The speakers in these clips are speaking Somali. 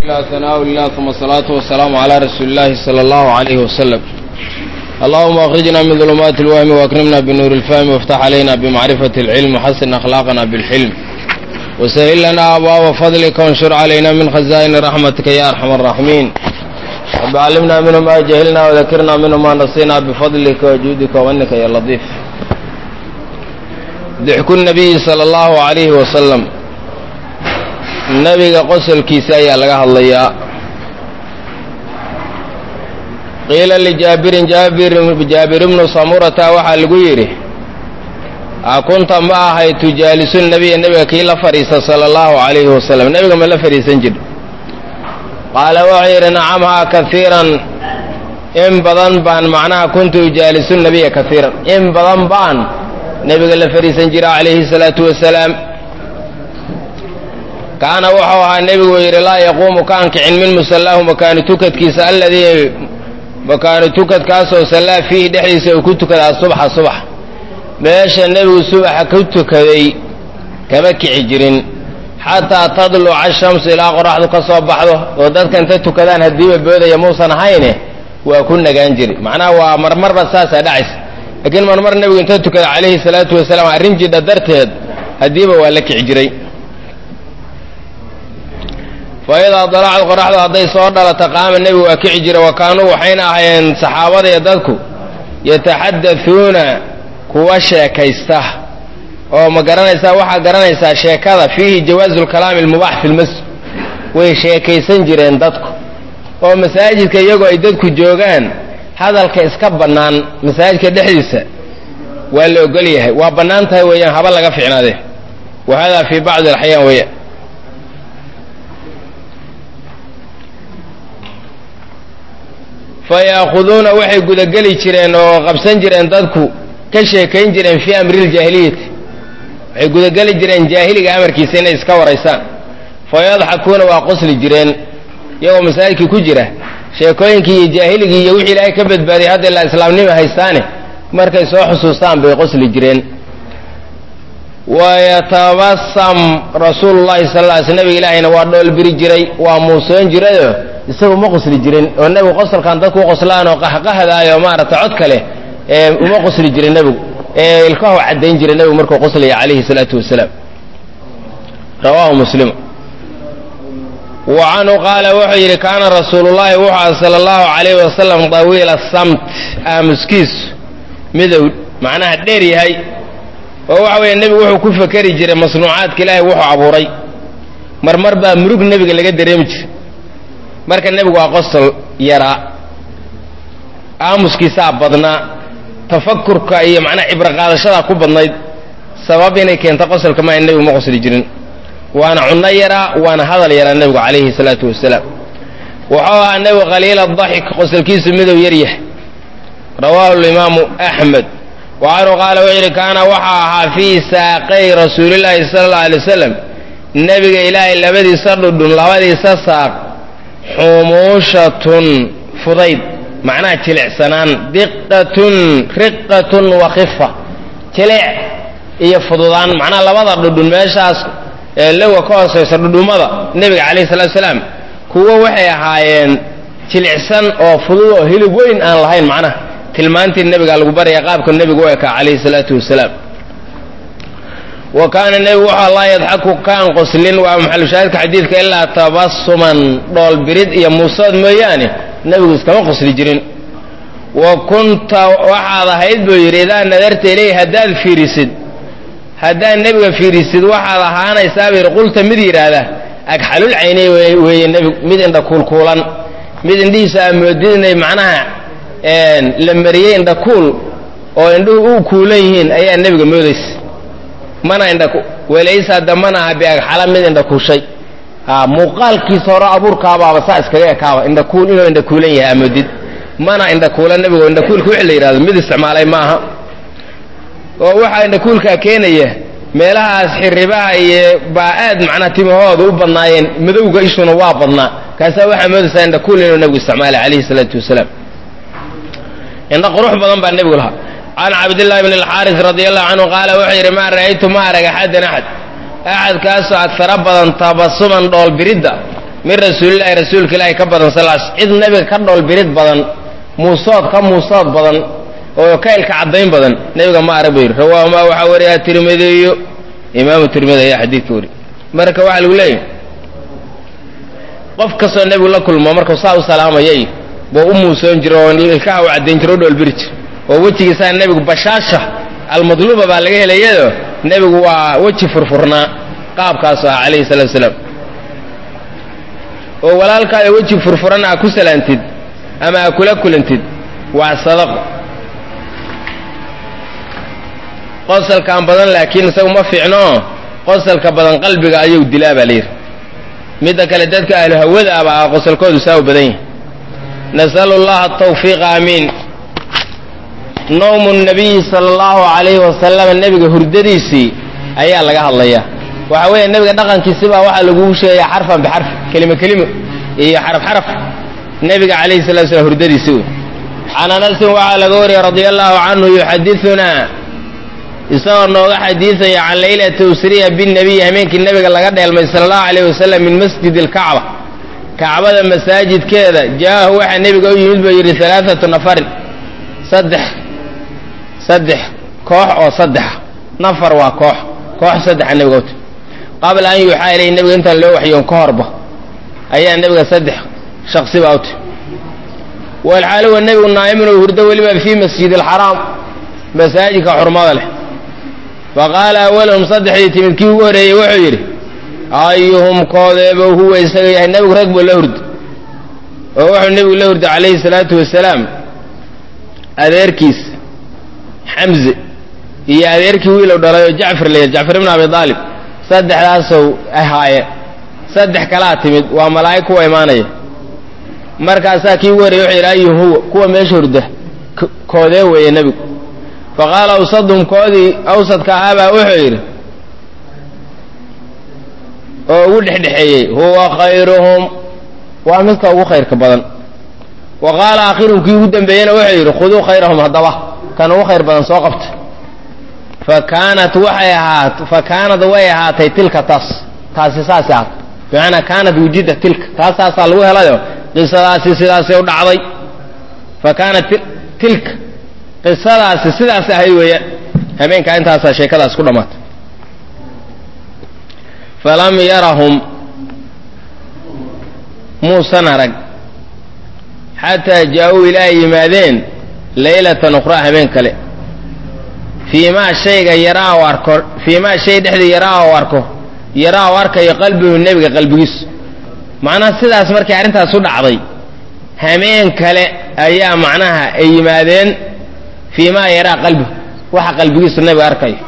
الله ثناء الله ثم الصلاة والسلام على رسول الله صلى الله عليه وسلم اللهم أخرجنا من ظلمات الوهم وأكرمنا بنور الفهم وافتح علينا بمعرفة العلم وحسن أخلاقنا بالحلم وسهل لنا أبواب فضلك وانشر علينا من خزائن رحمتك يا أرحم الراحمين رب علمنا منه ما جهلنا وذكرنا منه ما نسينا بفضلك وجودك ومنك يا لطيف ضحك النبي صلى الله عليه وسلم nabiga qosolkiisa ayaa laga hadlayaa qiila lijaabirin jaabir ibnu samurata waxaa lagu yidhi a kunta ma ahay tujaalisu nabiya nebiga kii la fadhiisa sala allahu calayhi wasalam nebiga ma la fadhiisan jir qaala wuxuu yidhi nacamhaa kaiiran in badan baan macnaha kuntu ujaalisu nabiya kaiiran in badan baan nebiga la fadhiisan jira calayhi salaatu wasalaam kaana wuxuu ahaa nebigu yidhi laa yaquumu ka ankicin min musallaahu makaanu tukadkiisa alladii makaanu tukadkaasoo sallaa fiihi dhexdiisa uu ku tukadaa subxa subax meesha nebigu subaxa ku tukaday kama kici jirin xataa tadluca shamsu ilaa qoraxdu ka soo baxdo oo dadka inta tukadaan haddiiba boodaya muusan ahayne waa ku nagaan jiri macnaha waa marmarba saasaa dhacaysa laakiin marmar nebigu inta tukada calayhi salaatu wasalaam arrin jidha darteed haddiiba waa la kici jiray faidaa dalacad qoraxdu hadday soo dhalata qaama nebigu waa kici jira wa kaanuu waxayna ahayeen saxaabadaiyo dadku yataxaddathuuna kuwa sheekaysta oo ma garanaysaa waxaa garanaysaa sheekada fiihi jawaazu lkalaami almubaax fi lmasjid way sheekaysan jireen dadku oo masaajidka iyagoo ay dadku joogaan hadalka iska bannaan masaajidka dhexdiisa waa la ogol yahay waa bannaan tahay weeyaan haba laga ficnaadee wa hada fii bacdi alaxyaan weeyaan fayaakuduuna waxay gudageli jireen oo qabsan jireen dadku ka sheekayn jireen fii amriljaahiliyati waxay gudageli jireen jaahiliga amarkiisa inay iska waraysaan fayadxakuuna waa qosli jireen iyagoo masaajidkii ku jira sheekooyinkii iyo jaahiligii iyo wixii ilaahay ka badbaadiyay hadda ilaa islaamnima haystaane markay soo xusuustaan bay qosli jireen wayatabasam rasuulullahi sal lla sl nabiga ilaahayna waa dhoolbiri jiray waa muusoon jirayoo isagu ma qosli jirin oo nebigu qosolkan dadku u qoslaan oo qahqahadaayo maaragtay cod kale ee uma qosli jirin nebigu ee ilkahu caddayn jiray nebigu markuu qoslaya calayhi salaatu wasalaam rawaahu muslim wa canhu qaala wuxuu yidhi kaana rasuulullahi wuxuu aha sala allahu calayhi wasalam tawiila samt aamuskiisu midow macnaha dheer yahay oo waxa weeye nebigu wuxuu ku fakeri jiray masnuucaadka ilaahay wuxuu abuuray marmar baa murug nebiga laga dareemi jiray marka nebigu waa qosol yaraa aamuskiisaa badnaa tafakurka iyo macnaha cibro qaadashadaa ku badnayd sabab inay keento qosolka maa nebigu ma qosli jirin waana cunno yaraa waana hadal yaraa nebigu calayhi salaatu wasalaam wuxuu ahaa nebigu khaliila daxik qosolkiisu midow yaryah rawaahu limaamu axmed wa canhu qaala wuxuu yidhi kaana waxaa ahaa fii saaqay rasuulillaahi sala alla alay wasalam nebiga ilaahay labadiisa dhudhun labadiisa saaq xumuushatun fudayd macnaha jilicsanaan diqatun riqatun wa khifa jilic iyo fududaan macnaha labada dhudhun meeshaas lowa ka hooseysa dhudhummada nebiga calayhi salatu salaam kuwo waxay ahaayeen jilicsan oo fudud oo hilib weyn aan lahayn macnaha tilmaantii nebiga lagu baraya qaabka nebigu u ekaa calayhi salaatu wasalaam wa kaana nebigu wuxuu laa yadxaku kaan qoslin waa maxalushaahidka xadiidka ilaa tabasuman dhoolbirid iyo muusood mooyaane nebigu iskama qosli jirin wa kunta waxaad ahayd buu yidhi idaa nadarta ileyh haddaad fiirisid haddaad nebiga fiirisid waxaad ahaanaysaa buu yidhi qulta mid yidhaahda agxalul caynay weeye nebigu mid indha kuulkuulan mid indhihiisa aa moodid inay macnaha la mariyey indha kuul oo indhuhu u kuulan yihiin ayaa nebiga moodaysa mana indha welaysa damana aha biagxala mid indha kuushay muuqaalkiisa hore abuurkaabaaba saa iskaga ekaaba indhakuul inuu indhakuulan yahay amoodid mana indhakuula nebigo indhakuulka wixii la yidhahdo mid isticmaalay ma aha oo waxaa indhakuulkaa keenaya meelahaas xiribaha iyo baa aad macnaha timahooda u badnaayeen madowga ishuna waa badnaa kaasaa waxaa moodaysaa indhakuul inuu nebigu isticmaalay calayhi salaatu wasalaam indha qurux badan baa nebigu lahaa can cabdillahi bn alxaaris radi allahu canhu qaala wuxuu yidhi maa ra'aytu ma arag axadan axad axadkaasoo agara badan tabasuman dhoolbiridda min rasuulillahi rasuulka ilaahi ka badan salaas cid nebiga ka dhoolbirid badan muusood ka muusood badan oo ka ilka caddayn badan nebiga ma arag buu yidhi rawaahumaa waxaa wariyaa tirmidiyo imaamu tirmidi ayaa xadiidka wari marka waxaa lagu leeyahy qof kastoo nebigu la kulmo markuu saa u salaamayay buu u muusoon jira oo ilkaha u caddayn jira o dhoolbiri jira oo wejigiisaa nebigu bashaasha almadluuba baa laga helayado nebigu waa weji furfurnaa qaabkaasu ah calayhi salatu wasalaam oo walaalkaada weji furfuran aa ku salaantid ama aa kula kulantid waa sadaqo qosalkaan badan laakiin isagu ma fiicnoo qosalka badan qalbiga ayuu dilaa baa layidhi midda kale dadka ahlu hawada aba ah qosalkoodu saa u badan yahay nasalu llaha atawfiiqa aamiin nawmu nabiyi sala allahu calayhi wasalam nebiga hurdadiisii ayaa laga hadlayaa waxa weeye nebiga dhaqankiisibaa waxaa laguu sheegayaa xarfan bixarf kelimo kelimo iyo xaraf xaraf nebiga calayhi salatu slam hurdadiisi wey can anasin waxaa laga wariyey radia allahu canhu yuxadidunaa isagoo nooga xadiidaya can laylati usriya binnabiy hameenkii nebiga laga dheelmay sala allahu calayh wasalam min masjidi alkacba kacbada masaajidkeeda jaahu waxaa nebiga u yimid buu yidhi alaaatu nafarin saddex saddex koox oo saddexa nafar waa koox koox saddexa nebiga uti qabla an yuuxaa ilayhi nebiga intaan loo waxyoon ka horba ayaa nebiga saddex shaksi baa uti walxaali wa nebigu naa'imun oo hurdo weliba fii masjidi alxaraam masaajidka xurmada leh faqaala awalahum saddexdii timid kii ugu horeeyey wuxuu yidhi ayuhum koodeeba huwa isaga yahay nebigu rag buu la hurda oo wuxuu nebigu la hurday calayhi salaatu wasalaam adeerkiis xamze iyo adeerkii wiilow dhalay oo jacfar leeyahy jacfar ibn abi aalib saddexdaasow ahaaye saddex kalaa timid waa malaa'ig kuwa imaanaya markaasaa kii ugu horreyey wuxuu yidhi ayuhum huwa kuwa meesha hurda koodee weeye nebigu faqaala awsadhum koodii awsadka ahaabaa wuxuu yidhi oo ugu dhexdhexeeyey huwa khayruhum waa midka ugu khayrka badan wa qaala aakhiruhum kii ugu dambeeyena wuxuu yidhi khuduu khayrahum haddaba kan ugu khayr badan soo qabta fa kaanat waxay ahaat fa kaanad way ahaatay tilka taas taasi saasay ahaatay bimacnaa kaanat wujida tilka taasaasaa lagu helayo qisadaasi sidaasay u dhacday fa kaanat tilka qisadaasi sidaas ahayd weeyaan habeenkaa intaasaa sheekadaas ku dhammaatay falam yarahum muusan arag xataa jaa-uu ilaahay yimaadeen laylatan ukhraa habeen kale fii maa shayga yaraa u arko fii maa shay dhexdii yaraa u arko yaraa u arkayo qalbigu nebiga qalbigiisu macnaha sidaas markay arrintaas u dhacday hameen kale ayaa macnaha ay yimaadeen fii maa yaraa qalbigu waxa qalbigiisu nebiga arkayo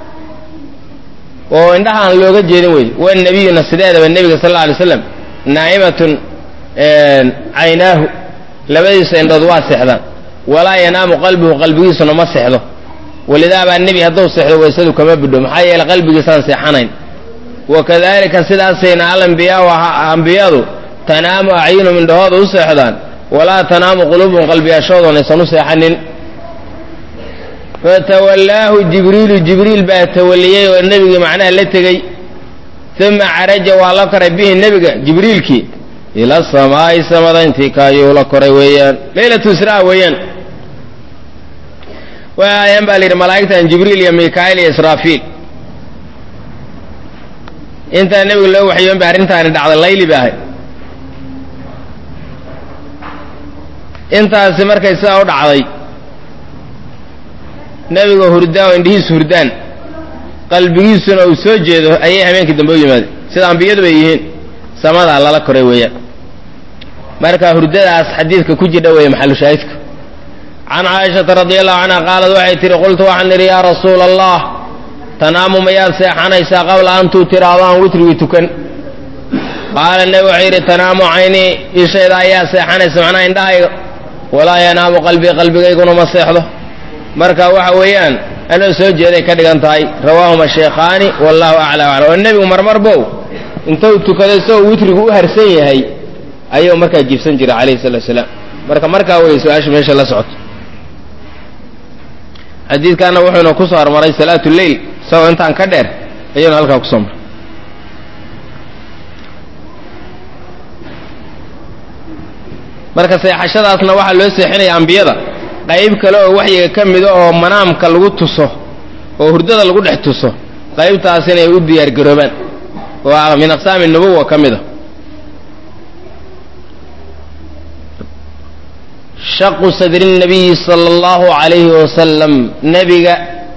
oo indhaha aan looga jeedin wey wanebiyuna sideedaba nebiga sal alla alay slam naa'imatun caynaahu labadiisa indhood waa seexdaan walaa yanaamu qalbuhu qalbigiisuna ma seexdo walidaabaa nebi hadduu seexdo waysadu kama budho maxaa yeele qalbigiisaan seexanayn wakadalika sidaasayna alambiyaau ambiyadu tanaamu acyunum indhahooda u seexdaan walaa tanaamu quluubum qalbiyaashoodan aysan u seexanin fatawallaahu jibriilu jibriil baa tawaliyey oo nebigii macnaha la tegey uma caraja waa la koray bihi nebiga jibriilkii ila samaa'i samada intii kaayuu la koray weeyaan leylatu israa weeyaan waayaan baa la yidhi malaa'igtan jibriil iyo mikaa'il iyo israafiil intaa nebiga loo waxyoon ba arrintaani dhacday layli ba ahay intaasi markay sidaa u dhacday nebiga hurdaa oo indhihiisu hurdaan qalbigiisuna uu soo jeedo ayay habeenkii dambe u yimaadeen sida ambiyadu bay yihiin samadaa lala koray weeyaan marka hurdadaas xadiidka ku jidha weeye maxalu shaahidka can caaishata radi allahu canha qaalad waxay tihi qultu waxaan idhi yaa rasuula allah tanaamu mayaad seexanaysaa qabla an tuu tiraado aan witrigii tukan qaala nebi wuxuu yidhi tanaamu caynii ishayda ayaa seexanaysa macnaha indhahayga walaa yanaamu qalbii qalbigayguna ma seexdo marka waxa weeyaan anoo soo jeeday ka dhigan tahay rawaahuma sheekhaani wallahu acla aclam oo nebigu marmar bow intuu tukaday isagoo witrigu u harsan yahay ayuu markaa jiibsan jiray calayhi salatu salaam marka markaa wey su-aasha meesha la socoto xadiidkaana wuxuuna ku soo hormaray salaatu leyl isagoo intaan ka dheer ayuuna halkaa kusoo maray marka seexashadaasna waxaa loo seexinaya ambiyada qayb kale oo waxyiga ka mida oo manaamka lagu tuso oo hurdada lagu dhex tuso qaybtaas inay u diyaargaroobaan oo min aqsaami nubuwa ka mid a shaqu sadri nabiyi sala allahu calayhi wasalam nebiga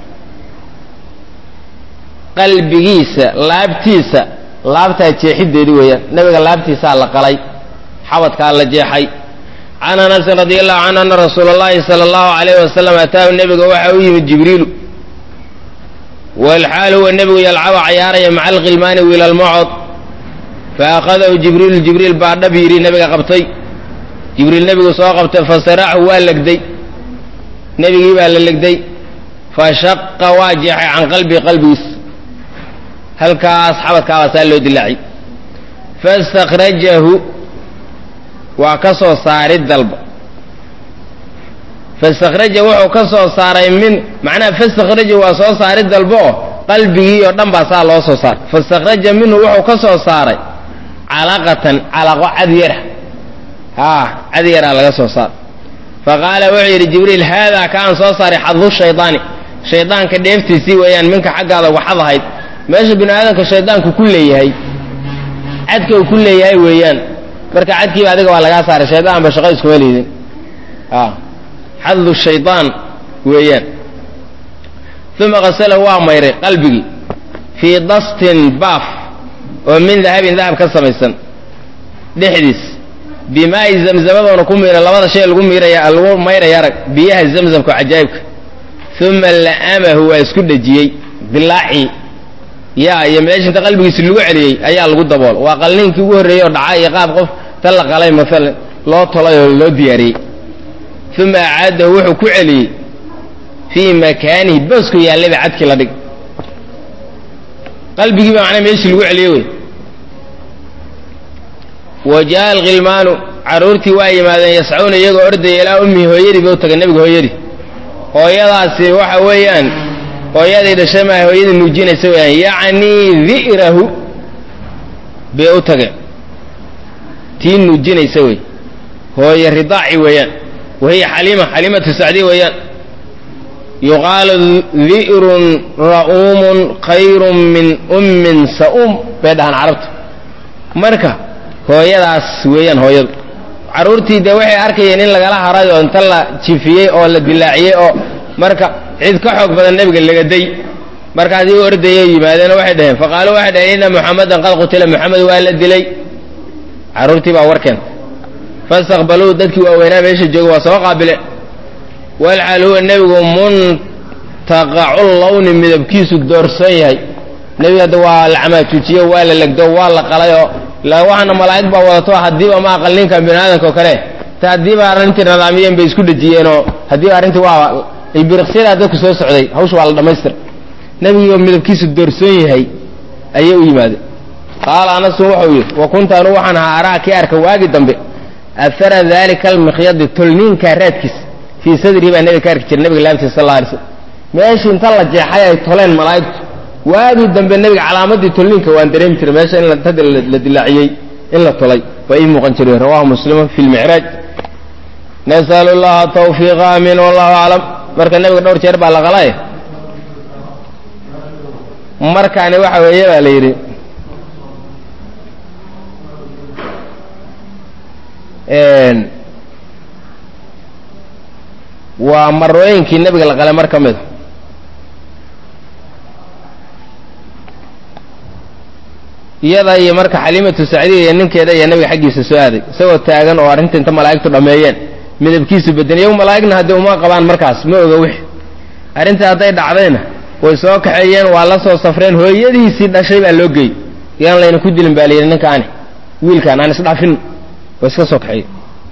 qalbigiisa laabtiisa laabtaa jeexideedi weeyaan nebiga laabtiisaa la qalay xabadkaa la jeexay can anasin radi allahu canhu ana rasuula allahi sala allahu calayhi wasalam ataahu nebiga waxa u yimid jibriilu walxaal huwa nebigu yalcaba cayaaraya maca alkhilmaani wiilalmacod fa akhadahu jibriilu jibriil baa dhab yidhi nebiga qabtay jibriil nebigu soo qabtay fasaraxu waa legday nebigii baa la legday fa shaqa waa jeexay can qalbii qalbigiis halkaas xabadkaabaa saa loo dilaaciy fastakhrajahu waa ka soo saarid dalba fastakhraja wuxuu ka soo saaray min macnaha fastakhraja waa soo saarid dalba oo qalbigii oo dhan baa saa loo soo saaray fastakhraja minhu wuxuu ka soo saaray calaqatan calaqo cad yara haa cad yaraa laga soo saaray fa qaala wuxuu yidhi jibriil haadaa ka aan soo saaray xadu shaydaani shaydaanka dheeftiisii weeyaan minka xaggaada waxad ahayd meesha bini aadamka shaydaanku ku leeyahay cadka uu ku leeyahay weeyaan marka cadkiiba adiga waa lagaa saaray shaydaan ba shaqo iskuma liidin xadu shaydaan weeyaan uma qasalahu waa mayray qalbigii fii dastin baaf oo min dahabin dahab ka samaysan dhexdiis bimaa'i zamzamadoona ku miira labada shay lagu miiraya lagu mayraya arag biyaha zamzamka oo cajaa'ibka uma la'amahu waa isku dhejiyey dilaacii yaa iyo meesha inta qalbigiisi lagu celiyey ayaa lagu dabool waa qalniinkii ugu horreeyey oo dhaca iyo qaab qof ta la qalay maalan loo tolay oo loo diyaariyey uma acaadahu wuxuu ku celiyey fii makaanihi boosku yaallayba cadkii la dhig qalbigii baa macnaa meeshii lagu celiyey wey wa jaa alkhilmaanu carruurtii waa yimaadeen yascuuna iyagoo ordaya ilaa ummihi hooyadii ba u tagay nebiga hooyadii hooyadaasi waxa weeyaan hooyadii dhashay maa hooyadii nuujinaysa weeyaan yacnii di'rahu bay u tageen tii nuujinaysa wey hooye ridaaci weeyaan wahiya xaliima xaliimatu sacdiya weeyaan yuqaalu di'run ra'uumun khayrun min ummin sa'uum bay dhahaan carabtu marka hooyadaas weeyaan hooyadu carruurtii dee waxay arkayeen in lagala haray oo inta la jifiyey oo la dilaaciyey oo marka cid ka xoog badan nebiga lagaday markaas igu ordayay yimaadeen waxay dhaheen faqaaluu waxay dhaheen inna muxamadan qad qutila moxamed waa la dilay carruurtii baa warkeenta fastaqbaluu dadkii waaweynaa meesha jooga waa soo qaabile walxaal huwa nebigu muntaqacu lawni midabkiisu doorsoon yahay nebiga hadda waa la camaajuujiyo waa la legdo waa la qalayoo waxaana malaa'ig baa wadato haddiiba ma aqal ninkan bini aadamka oo kale ta haddiiba arrintii nadaamiyeen bay isku dhejiyeenoo haddiiba arrintii waa biriqsyadaa dadku soo socday hawsha waa la dhammaystir nebigiioo midabkiisu doorsoon yahay ayay u yimaadeen qaala anasun wuxuu yidhi wa kunta anu waxaan ahaa araa kii arka waagi dambe ahara daalika almikhyadi tolniinkaa raadkiis fii sadrii baa nebiga ka arki jira nebiga laabtiisa sal alla alay slam meeshii inta la jeexay ay toleen malaa'igtu waagii dambe nebiga calaamadii tolniinka waan dareemi jiray meesha in tada la dilaaciyey in la tolay waa ii muuqan jiray rawahu muslimun fi lmicraaj nasalu llaha tawfiiqa amiin wallahu aclam marka nebiga dhowr jeer baa la qalay markaani waxa weeye baa la yidhi waa marooyinkii nebiga la qalay mar ka mida iyada iyo marka xaliimatu sacdiya iyo ninkeeda iyo nebiga xaggiisa soo aaday isagoo taagan oo arrinta inta malaa'igtu dhammeeyeen midabkiisu bedelay iyagu malaa'igna haddii uma qabaan markaas ma oga wixi arrintii hadday dhacdayna way soo kaxeeyeen waa la soo safreen hooyadiisii dhashay baa loo geeyey yaan layna ku dilin baa layidhi ninkaani wiilkaan aan isdhafin waa iska soo kaxeeyey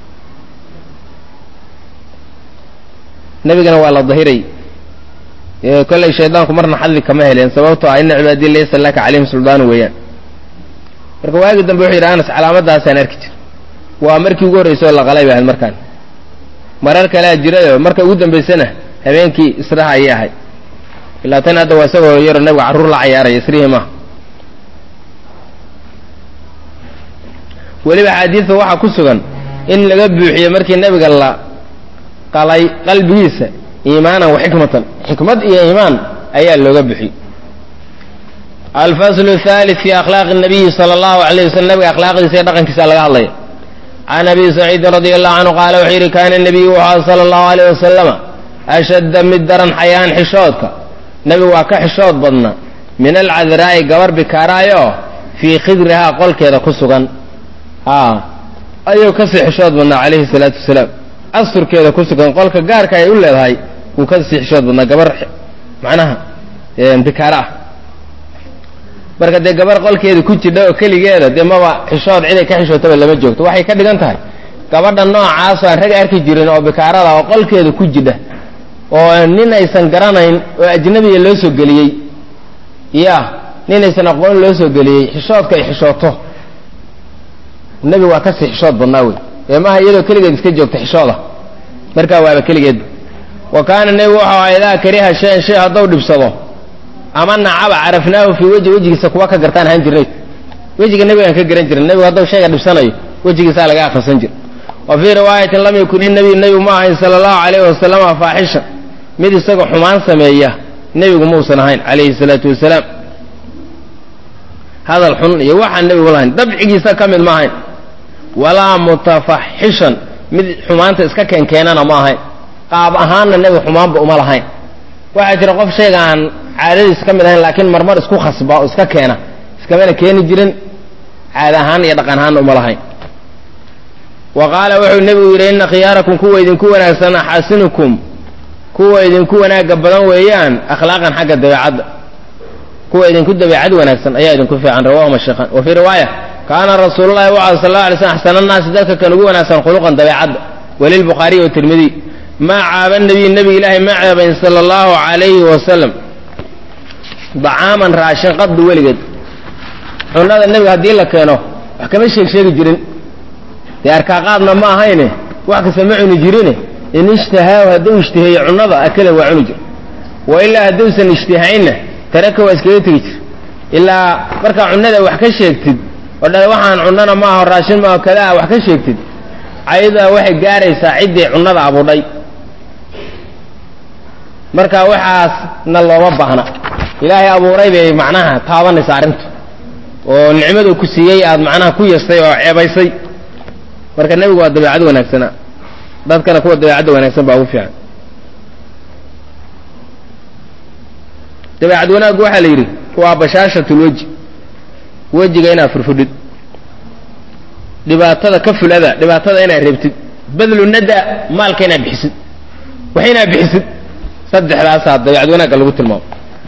nebigana waa la dahiray kollay shaydaanku marna xadli kama heleen sababtoo ah ina cibaadiya laysa laka calayhim suldaanu weeyaan marka waagi dambe wuxuu yidhi anas calaamadaasaan arki jir waa markii ugu horraysay oo la qalay bay ahayd markaan marar kalea jirayo marka ugu dambaysana habeenkii israha ayay ahayd ilaa tan hadda waa isagoo yaro nabiga carruur la cayaaraya isrihii maaha weliba axaadiidta waxaa ku sugan in laga buuxiyo markii nebiga la qalay qalbigiisa iimaanan wa xikmatan xikmad iyo iimaan ayaa looga buuxiyey alfasl الثالث fi akhlaaqi الnabiyi salى اllahu alayh waslm nabiga akhlaaqdiisa iyo dhaqankiisa laga hadlaya can abi saciidin radi allahu canhu qaala wuxuu yidhi kaana nebiyu wuxuu sala allahu alayh wasalama ashadda mid daran xayaan xishoodka nebigu waa ka xishood badna min alcadraa'i gabar bikaaraayoo fii khidrihaa qolkeeda ku sugan a ayuu kasii xishood badnaa calayhi salaatu wasalaam asturkeeda ku sugan qolka gaarka ay u leedahay wuu kasii xishood badnaa gabar macnaha bikaara ah marka dee gabar qolkeeda ku jidha oo keligeeda dee maba xishood ciday ka xishootaba lama joogto waxay ka dhigan tahay gabadha noocaasoo aan rag arki jirin oo bikaarada oo qolkeeda ku jidha oo nin aysan garanayn oo ajnabiya loo soo geliyey ya nin aysan aqoon loo soo geliyey xishoodka ay xishooto nebigu waa kasii xishood badnaa wey ee maaha iyadoo keligeed iska joogta xishooda markaa waaba keligeedba wa kaana nebigu wuxuu aha idaa kariha shayan shay hadduu dhibsado ama nacaba carafnaahu fii weji wejigiisa kuwa ka gartaan ahaan jirnayd wejiga nebigaan ka garan jirin nebigu hadduu shayga dhibsanayo wejigiisaa laga akhrisan jira wa fii riwaayatin lam yakun inabiy nebigu ma ahayn sala allahu calayhi wasalama faaxishan mid isagoo xumaan sameeya nebigu mausan ahayn calayhi salaatu wasalaam hadal xun iyo waxaan nebigu lahayn dabcigiisa ka mid ma ahayn walaa mutafaxishan mid xumaanta iska keenkeenana ma ahayn qaab ahaanna nebigu xumaanba uma lahayn waxaa jira qof shayga aan caadadiisa ka mid ahayn laakiin marmar isku khasba oo iska keena iskamana keeni jirin caada ahaan iyo dhaqan ahaanna uma lahayn wa qaala wuxuu nebigu yidhi inna khiyaarakum kuwa idinku wanaagsan axaasinukum kuwa idinku wanaaga badan weeyaan akhlaaqan xagga dabeecadda kuwa idinku dabeecad wanaagsan ayaa idinku fiican rawahuma sheekhan wa fii riwaaya kaana rasuululahi waxa sal alla alay slam axsana annaasi dadka kan ugu wanaagsan khuluqan dabeecadda walilbukhaariy watirmidiy maa caaba nabiy nebiga ilaahay ma ceebayn sala allahu calayhi wasalam dacaaman raashin qaddu weligeed cunada nebiga haddii la keeno wax kama sheeg sheegi jirin dee arkaaqaadna ma ahayne wax kasta ma cuni jirine in ishtahaahu hadduu ishtiheeyo cunada akala waa cuni jir wa ilaa hadduusan ishtihaynna taraka waa iskaga tegi jir ilaa markaa cunada wax ka sheegtid oo dha waxaan cunana maaho raashin maaho kadaa wax ka sheegtid ayadaa waxay gaaraysaa ciddii cunada abudhay marka waxaasna looma baahna ilaahay abuuray bay macnaha taabanaysa arrintu oo nicmaduu ku siiyey aad macnaha ku yastay oo ceebaysay marka nebigu waa dabeecad wanaagsana dadkana kuwa dabeecadda wanaagsan baa ugu fiican dabeecad wanaaggu waxaa la yidhi waa bashaashatulweji wejiga inaad furfudhid dhibaatada ka fulada dhibaatada inaad reebtid badlu nada maalka inaad bixisid wax inaad bixisid saddexdaasaa dabeecad wanaagga lagu tilmaamo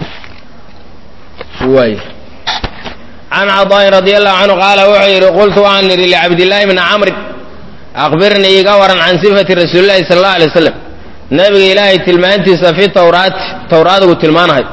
waay can cadaain radi allahu canhu qaala wuxuu yidhi qultu waxaan idhi licabdillaahi bni camrin akbirnii iga waran can sifati rasuuli llahi sala allahu alay waslam nabiga ilaahay tilmaantiisa fi tawraati tawraadigu tilmaanahay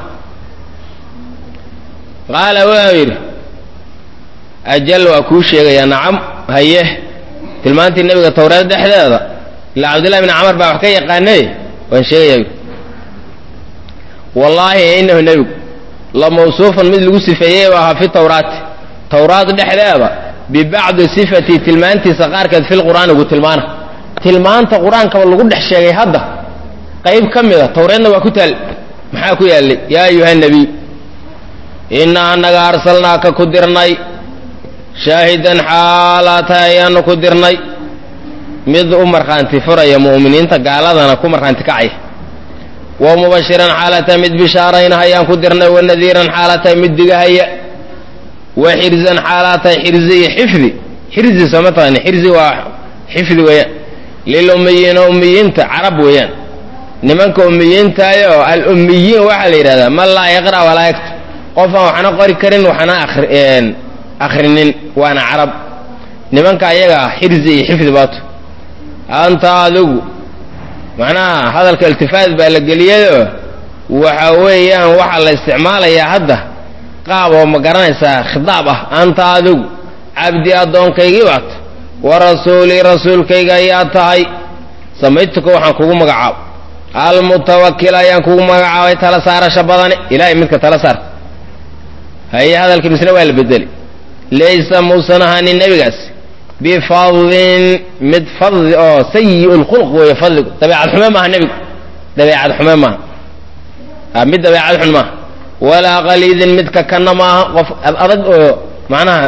qaala wuxuu yidhi ajal waa kuu sheegayaa nacam haye tilmaantii nebiga tawraad dhexdeeda ilaa cabdillahi bni camar baa wax ka yaqaanay waan sheegayaa yidhi wallaahi inahu nebigu la mawsuufan mid lagu sifeeyey u ahaa fi tawraati tawraad dhexdeeda bibacdi sifatii tilmaantiisa qaarkeed fil qur'aani ugu tilmaana tilmaanta qur-aankaba lagu dhex sheegay hadda qayb ka mid a tawreedna waa ku taal maxaa ku yaallay yaa ayuha nebiy innaa annaga arsalnaaka ku dirnay shaahidan xaalaatahay ayaanu ku dirnay mid u markhaanti furaya mu'miniinta gaaladana ku markhaanti kacaya wa mubashiran xaalatahay mid bishaarayna ayaan ku dirnay wa nadiiran xaalatahay mid digahaya wa xirzan xaalaatahay xirzi iyo xifdi xirzi sooma taqani xirzi waa xifdi weeyaan lilummiyiina ummiyiinta carab weeyaan nimanka ummiyiintaayo al-ummiyiin waxaa la yidhahdaa man laa yaqra' walaa yaktub qof aan waxna qori karin waxna akhrinin waana carab nimanka ayaga xirzi iyo xifdi baato anta adigu macnaha hadalka iltifaat baa la geliyayoo waxa weeyaan waxaa la isticmaalayaa hadda qaab oo ma garanaysaa khitaab ah anta adigu cabdi addoonkaygii baat wa rasuulii rasuulkayga ayaa tahay samaytuka waxaan kugu magacaabo almutawakil ayaan kugu magacaabay tala saarasha badane ilahay midka tala saarta haye hadalka misna waa la bedeli laysa muusan ahaanin nebigaas bifadlin mid fadli oo sayi lkhulq weeye fadligu dabeecad xume maaha nebigu dabeecad xume maaha mid dabeecad xun maaha walaa kaliidin mid kakanna maaha qof adag oo macnaha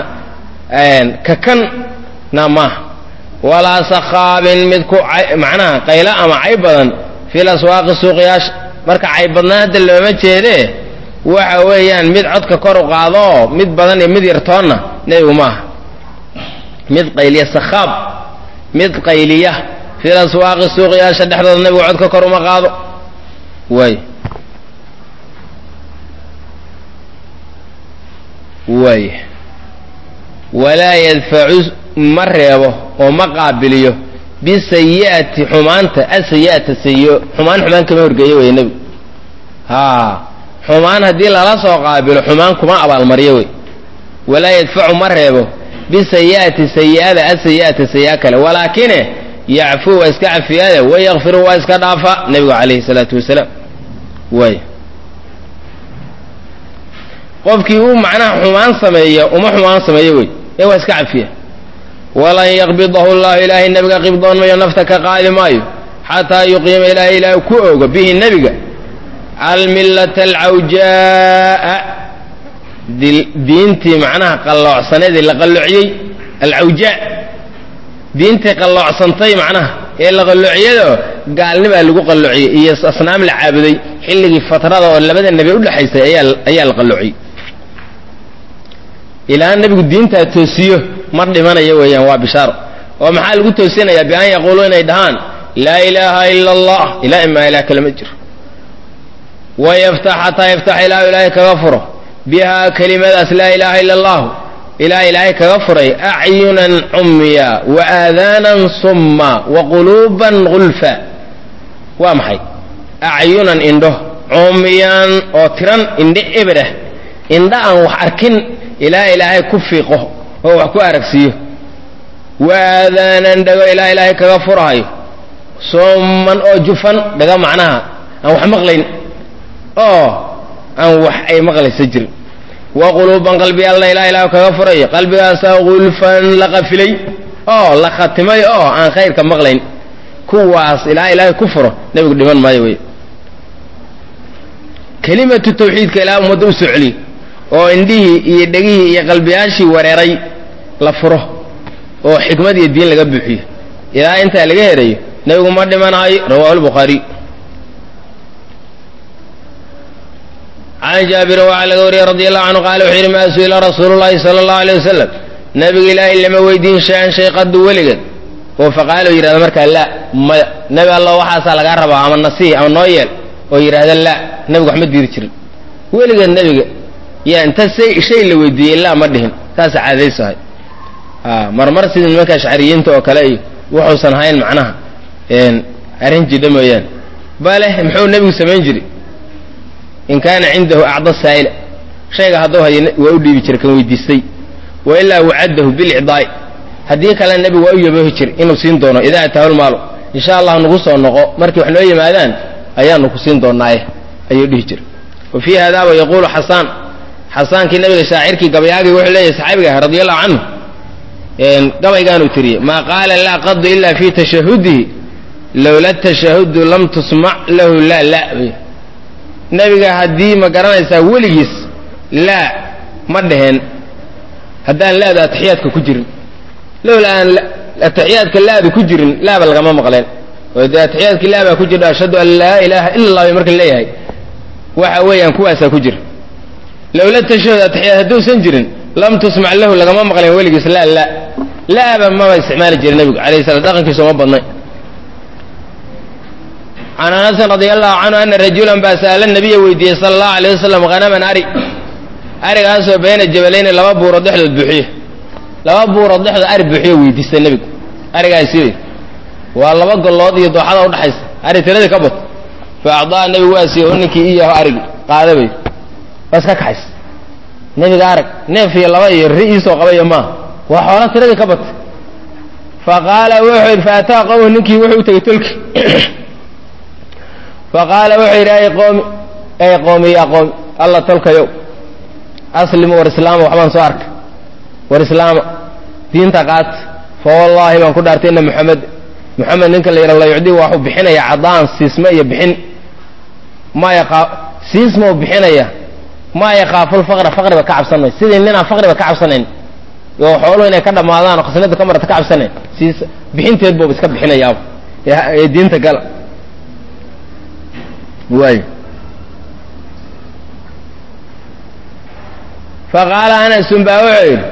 kakanna maaha walaa sakhaabin mid ku macnaha qaylo ama cayb badan fil aswaaqi suuqyaasha marka cayb badnaa hadda looma jeedee waxa weeyaan mid codka kor u qaadoo mid badan iyo mid yartoonna nebigu maaha mid qayliya sakhaab mid qayliya fil aswaaqi suuqyaasha dhexdooda nebigu codka kor uma qaado waay waay walaa yadfacu ma reebo oo ma qaabiliyo bisayi'ati xumaanta asayi'ata sayi'o xumaan xumaan kama horgeeyo wey nebigu haa xumaan haddii lala soo qaabilo xumaan kuma abaalmaryo wey walaa yadfacu ma reebo bisayi'ati sayi'ada asayi'ata sayi'a kale walaakine yacfuu waa iska cafiyaade wayakfiru waa iska dhaafa nebigu calayhi salaatu wasalaam waay qofkii uu macnaha xumaan sameeya uma xumaan sameeyo wey ee waa iska cafiya walan yaqbidahu llahu ilaahay nebiga qibdoon mayo nafta ka qaadi maayo xataa yuqiima ilaahay ilaahay ku ogo bihi nebiga almillata alcawjaa'a diintii macnaha qalloocsaneedii la qalloociyey alcawjaa diintii qalloocsantay macnaha ee la qalloociyado gaalnimaa lagu qalloociyey iyo asnaam la caabuday xilligii fatrada oo labada nebi udhexaysay ayaa la qalloociyey ilaa nebigu diintaa toosiyo ma dhimanayo weeyaan waa bishaaro oo maxaa lagu toosinayaa bian yaquuluu inay dhahaan laa ilaaha ila allah ilaa imaa ilah kale ma jiro wayaftax xataa yaftax ilaahu ilaahay kaga furo bihaa kelimadaas laa ilaaha ila allahu ilaa ilaahay kaga furay acyunan cumya wa aadaanan summa wa quluuban gulfa waa maxay acyunan indho cumyaan oo tiran indho eberah indho aan wax arkin ilaa ilaahay ku fiiqo oo wax ku aragsiiyo wa aadaanan dhago ilaa ilaahay kaga furahayo summan oo jufan dhaga macnaha aan wax maqlayn oo aan wax ay maqlaysa jirin wa quluuban qalbi alla ilaa ilaah kaga furayo qalbigaasaa gulfan la qafilay oo la khatimay oo aan khayrka maqlayn kuwaas ilaa ilaahay ku furo nebigu dhiman maayo wey kelimatu tawxiidka ilaa ummadda u soo celiyo oo indhihii iyo dhegihii iyo qalbiyaashii wareeray la furo oo xikmad iyo diin laga buuxiyo ilaa intaa laga herayo nebigu ma dhimanayo rawahu lbukhaariy can jaabirin waxaa laga wariyey radi allahu canhu qaala wuxuu yidhi maa su-ila rasuulu llahi sala allahu alay wasalam nabiga ilaahay lama weydiin shay-an shay qadu weligeed oo faqaalo yidhahda markaa laa maya nebi allo waxaasaa lagaa rabaa ama nasiih ama noo yeel oo yidhahda laa nebigu wax ma diiri jirin weligeed nebiga yaa inta say shay la weydiiyey laa ma dhihin saasa caadaysahay marmar sidii nimanka ashcariyiinta oo kale iyo wuxuusan hayn macnaha arrin jidha mooyaane bale muxuu nebigu samayn jiray in kaana cindahu acda saa'ila shayga hadduu hayo waa u dhiibi jira kan weydiistay wa ilaa wacadahu bilicdaa'i haddii kale nebigu waa u yaboohi jir inuu siin doono idaa ataahu lmaalu insha allah nagu soo noqo markii wax noo yimaadaan ayaanu ku siin doonaaye ayuu dhihi jira wa fii hadaaba yaquulu xasaan xasaankii nabiga shaacirkii gabayaagii wuxuu leeyahay saxaabiga ah radi allahu canhu gabaygaanuu tiriyey maa qaala laa qadu ila fi tashahudihi lowla tashahudu lam tusmac lahu laa la nebiga haddii ma garanaysaa weligiis laa ma dheheen haddaan laada atixiyaadka ku jirin lowla aan atixiyaadka laada ku jirin laaba lagama maqleen oo dee atixiyaadkii laabaa ku jira ashhadu an laa ilaaha ila allah bay marka leeyahay waxa weeyaan kuwaasaa ku jira lowla tashahud atixiyaad hadduusan jirin lam tusmac lahu lagama maqleen weligiis laa la laaba maba isticmaali jira nebigu alayh salam dhaqankiisa uma badnay can anasin radi allahu canhu ana rajulan baa sa'ala nabiya weydiiyey sala allahu alayh wasalam hanaman ari arigaasoo bayna jabalayni laba buurood dhexdood buuxiye laba buurood dhexdood ari buuxiyo weydiista nebigu arigaasi wey waa laba gollood iyo dooxada udhaxaysa ari tiradii ka bad fa acdaa nebigu waa siiye o ninkii iyaho arigi qaada bay waa iska kaxays nebiga arag neef iyo laba iyo ri iisoo qabayo maaha waa xoolo tiradii ka batay fa qaala wuxuu yidhi faataa qowmu ninkii wuxuu u tegey tolki faqaala wuxuu yidhi ay qoomi ay qoomi yaa qoomi alla tolkayow aslimu war islaama waxbaan soo arkay war islaama diinta qaata fa wallaahi baan ku dhaartay ina muxamed muxamed ninka la yidha la yucdi waxuu bixinaya cadaan siisme iyo bixin ma yaqa siisma u bixinaya maa yakaafu lfaqra faqriba ka cabsan may sidii ninaan faqriba ka cabsanayn oo xooluhu inay ka dhammaadaan oo khasnada ka marata ka cabsanayn siis bixinteed buuba iska bixinayaaba ee diinta gala waay faqaala anasun baa wuxuu yidhi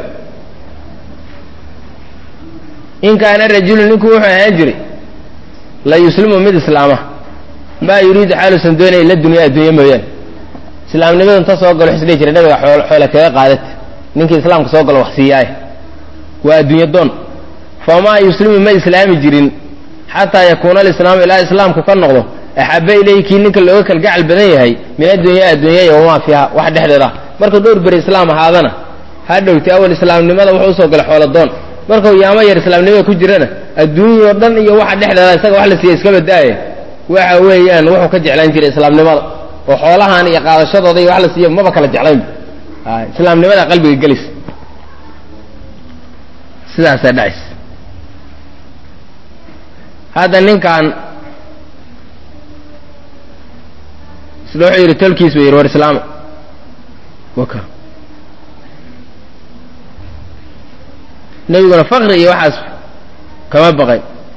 in kaana rajulu ninku wuxuu ahaan jiray la yuslimu mid islaama maa yuriidu xaaluusan doonaya ila dunya addunya mooyaane islaamnimada inta soo galo xisdhihi jiray nabiga xoole kaga qaadata ninkii islaamka soo galo wax siiyaaye waa addunya doon famaa yuslimu ma islaami jirin xataa yakuuna alislaamu ilaa islaamku ka noqdo axaba ilayhi kii ninka looga kalgacal badan yahay min addunya adduunyaya wamaa fiiha wax dhexdeeda markuu dhowr beri islaam ahaadana ha dhowti awal islaamnimada wuxuu usoo galay xoolo doon markuu yaamo yar islaamnimada ku jirana adduunya oo dhan iyo waxa dhexdeeda isaga wax la siiya iska badaaye waxa weeyaan wuxuu ka jeclaan jiray islaamnimada oo xoolahan iyo qaadashadooda iyo wax la siiya maba kala jeclaynba islaamnimada qalbiga gelis sidaasaa dhacaysa hadda ninkan isla wuxuu yidhi tolkiis buu yidhi war islaama waka nebiguna fakri iyo waxaas kama baqay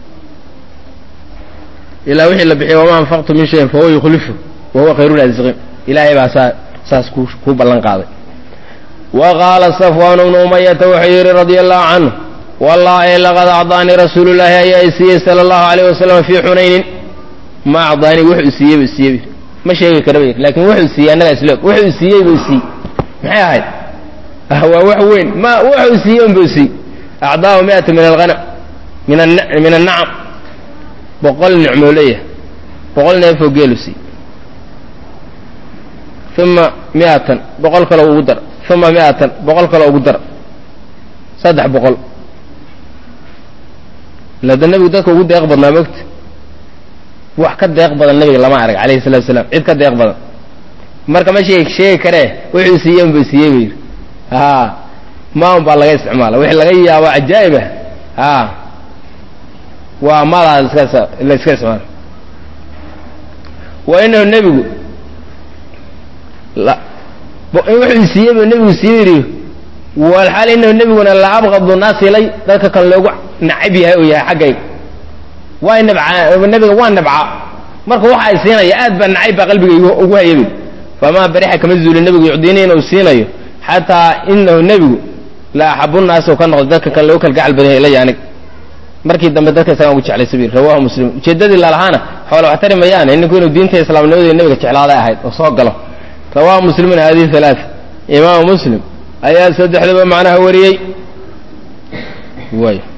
ilaa wixii la bixiya wamaa anfaqtu min shayin fahuwa yukhlifu wa huwa khayru raasiqiin ilaahay baa saa saas ku kuu ballan qaaday wa qaala safwaan bnu umayata wuxuu yidhi radia allahu canhu wallaahi laqad acdaanii rasuulu llaahi ayaa i siiyey sala allahu alayh wasalam fii xunaynin ma acdaanii wuxuu siiyey buu siiyey ma sheegi kara ba lakin wuxuu siiyey annaga isloog wuxuu siiyey buu siiyey maxay ahayd waa wax weyn ma wuxuu siiyey unbuu siiyey acdaahu miata min alhanam min min annacam boqol nicmoo leeyahay boqol neefoo geelu siiyey uma miatan boqol kaloo ugu dar uma miatan boqol kaloo ugu dar saddex boqol lada nebigu dadka ugu deeq badnaa mogta wax ka deeq badan nebiga lama arag alayhi salatu wasalaam cid ka deeq badan marka ma sheeg sheegi karee wuxuu siiyey unbuu siiyey buu yidhi a ma un baa laga isticmaala wixii laga yaabo cajaa'ib ah a waa madaa iska la iska isticmaala wa inahu nebigu wuxuu siiyey buu nebigu siiyey yidhi walxaal inahu nebiguna la abqadu naas ilay dadka kan loogu nacab yahay oo yahay xaggayga waa nabca nebiga waa nabca marka waxa ay siinaya aad baa nacayb baa qalbigayga ugu hayabay famaa barixa kama zuuli nebigu yucdiini inuu siinayo xataa inahu nebigu la axabu naas oo ka noqdo dadka kan loogu kalgacal badan yahay ilaya anig markii dambe dadka isagaan ugu jeclaysa bir rawahu muslim ujeeddadii lalahaana xoola wax tari mayaane ninku inuu diinta islaamnimadii nebiga jeclaaday ahayd oo soo galo rawahu muslimun hadihi halaaa imaamu muslim ayaa saddexdaba macnaha wariyey way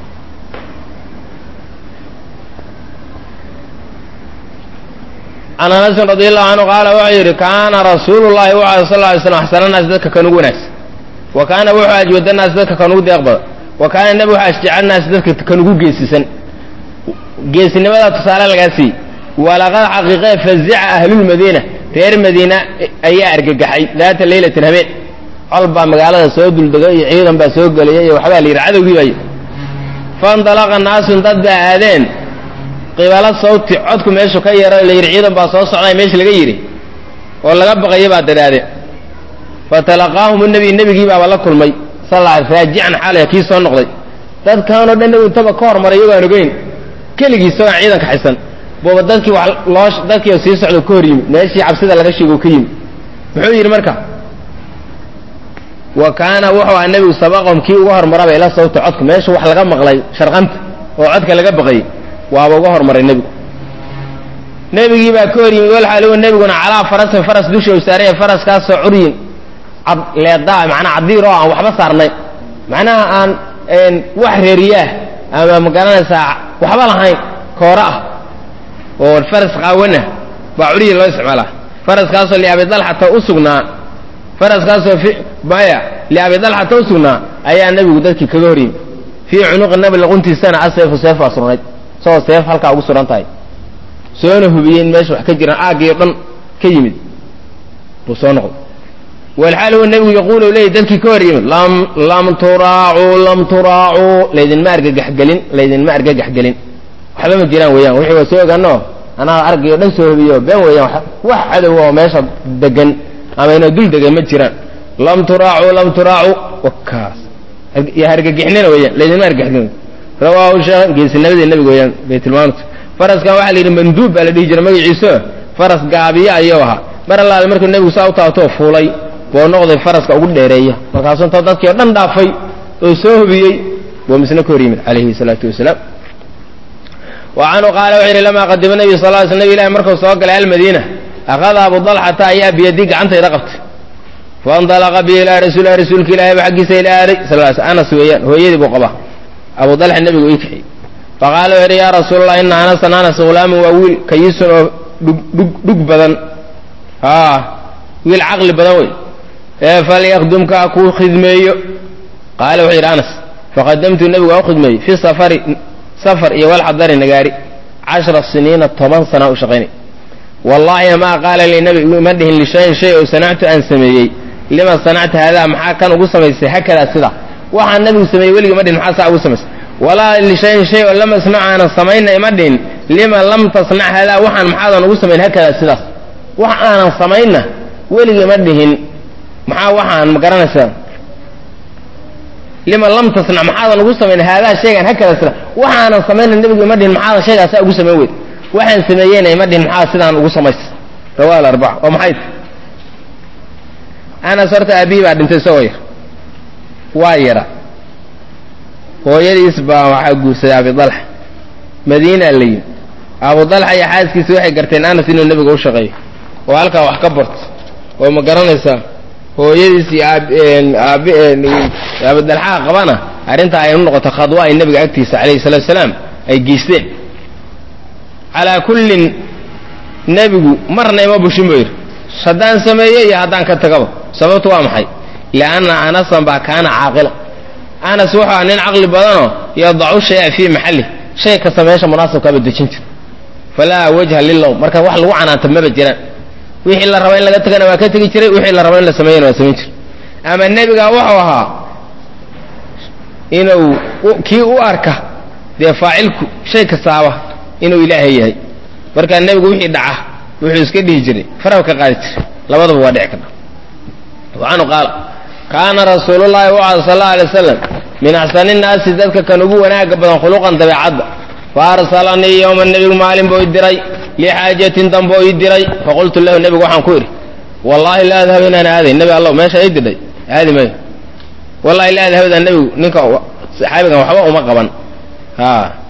can anasin radi allahu canhu qaala wuxuu yidhi kaana rasuulu llahi wuxu sal ly slam axsana naas dadka kan ugu wanaagsan wa kaana wuxuu ajwada naas dadka kan ugu deeq badan wa kaana nebi wuxu ashjaca naas dadka kan ugu geesisan geesinimadaa tusaale lagaa siiyey walaqad xaqiiqee fazica ahlulmadiina reer madiina ayaa argagaxay daata leylatin habeen col baa magaalada soo duldegay iyo ciidan baa soo gelaya iyo waxbaa la yidhi cadowgii bay faindalaqa naasun dad baa aadeen qibalo sawti codku meeshu ka yaro la yidhi ciidan baa soo socday meesha laga yidhi oo laga baqaya baa dadaadeen fatalaqaahum nabiy nebigii baaba la kulmay sal raajican xaalaya kii soo noqday dadkaanoo dhan nebigu intaba ka hormaray iyagoo aan ogeyn keligii isagoon ciidanka xisan buuba dadkii wax loo dadkii sii socdo ka hor yimi meeshii cabsida laga sheego ka yimi muxuu yidhi marka wa kaana wuxuu ahaa nebigu sabaqahum kii uga hormaraba ila sawta codka meesha wax laga maqlay sharqanta oo codka laga baqayay waaba uga hormaray nebigu nebigii baa ka hor yimi walxaaligu nebiguna calaa farasin faras dusha u saaran yahay faraskaasoo curyin cad leedaa macnaa cadiir oo aan waxba saarnayn macnaha aan wax reeriyaah ama magaranaysaa waxba lahayn koore ah oo faras qaawanah baa curyi loo isticmaalaa faraskaasoo liabidalxata u sugnaa faraskaasoo maya liabidalxata u sugnaa ayaa nebigu dadkii kaga hor yimi fii cunuqi nabi luquntiisana aseefu seef baa surnayd isagoo seef halkaa ugu suran tahay soona hubiyey in meesha wax ka jiraan aaggiio dhan ka yimid buu soo noqday walxaal huwa nebigu yaquulu leeyay dadkii ka hor yimid lam lam turaacuu lam turaacuu laydinma argagaxgelin laydinma argagaxgelin waxba ma jiraan weeyaan wixii waa soo ogaano anaa argayo dhan soo hubiyo been weeyaan wax cadow oo meesha degan ama inoo dul degan ma jiraan lam turaacuu lam turaacuu wakaas iyo hargagixnina weeyaan laydinma argagaxgelin rawaahu sheekh geesinamadii nebiga weeyaan bay tilmaamta faraskan waxaa la yidhi manduub baa la dhihi jiray magaciiso faras gaabiye ayuu ahaa mar allaale markuu nebigu saa u taabtoo fuulay buu noqday faraska ugu dheereeya markaasuu inta dadkii oo dhan dhaafay oo soo hubiyey buu misna ka hor yimid calayhi salaatu wasalaam wa canhu qaala wuxuu yidhi lamaa qadima nebiyu sal ly sl nebi ilahi markuu soo galay almadiina akhada abu dalxata ayaa biyadii gacantayda qabtay faindalaqa bi ilaa rasuulilah rasuulka ilaahayba xaggiisa ila aaday sal anas weeyaan hooyadii buu qabaa abu dalxa nebigu ii kaxiyey faqaala wuxuu yidhi yaa rasuulallah ina anasan anas hulaamun waa wiil kayisun oo dhug dhug dhug badan a wiil caqli badan wey ee falyakdumka ha kuu khidmeeyo qaala wuxuu yidhi anas faqadamtu nebigu waa u khidmeeyey fi safari safar iyo walxadari nagaari cashra siniina toban sana u shaqaynay wallaahi maa qaala lii nebigu ima dhihin lishayin shay oo sanactu aan sameeyey lima sanacta haadaa maxaa kan ugu samaysay hakadaa sidaa waxaan nebigu sameeyey weligii ma dhihin maxaa saa ugu samaysay walaa lishayin shay oo lam asnac aanan samayna ima dhihin lima lam tasnac haadaa waxaan maxaadan ugu samayn hakadaa sidaas wax aanan samaynna weligii ma dhihin maxaa waxaan ma garanaysaa lima lam tasnac maxaadan ugu samayn haadaa shaygan hakada sida waxaanan samayna nebigu ima dhihin maxaadan shaygaa saa ugu samayn weyd waxaan sameeyeyna ima dhihin maxaa sidaan ugu samays rawa alarbaca oo maxay tahy anas horta aabihii baa dhintay isagoo yar waa yara hooyadiis baa waxaa guursaday abidalxa madiinaa la yimi abu dalxa iyo xaaskiisa waxay garteen anas inuu nebiga u shaqeeyo oo halkaa wax ka barto oo ma garanaysaa hooyadiis iyo aab abidalxaa qabana arrintaa ay u noqoto khadwa ay nebiga agtiisa calayhi salatu salaam ay geysteen calaa kullin nebigu marna ima bushin buu yidhi haddaan sameeyo iyo haddaan ka tagaba sababtu waa maxay lianna anasan baa kaana caaqila anas wuxuu aha nin caqli badanoo yadacu shaya fii maxalli shay kasta meesha munaasabkaaba dejin jira falaa wajha lilow marka wax lagu canaanta maba jiraan wixii la raba in laga tagana waa ka tegi jiray wixii la raba in la sameeyana waa samayn jiray ama nebiga wuxuu ahaa inuu kii u arka dee faacilku shay kastaaba inuu ilaahay yahay markaa nebigu wixii dhaca wuxuu iska dhihi jiray faraha ka qaadi jiray labadaba waa dhici karta waxaanu qaala kaana rasuulullahi wuxaa sal alla alay wasalam min axsani nnaasi dadka kan ugu wanaaga badan khuluqan dabeecadda fa arsalanii yowma nebigu maalin buu i diray lixaajatin dambe oo ii diray faqultu lahu nebigu waxaan ku idhi wallaahi la adhab inaan aaday nebi allow meesha ii didhay aadi mayo wallahi la adhabda nebigu ninka saxaabigan waxba uma qaban a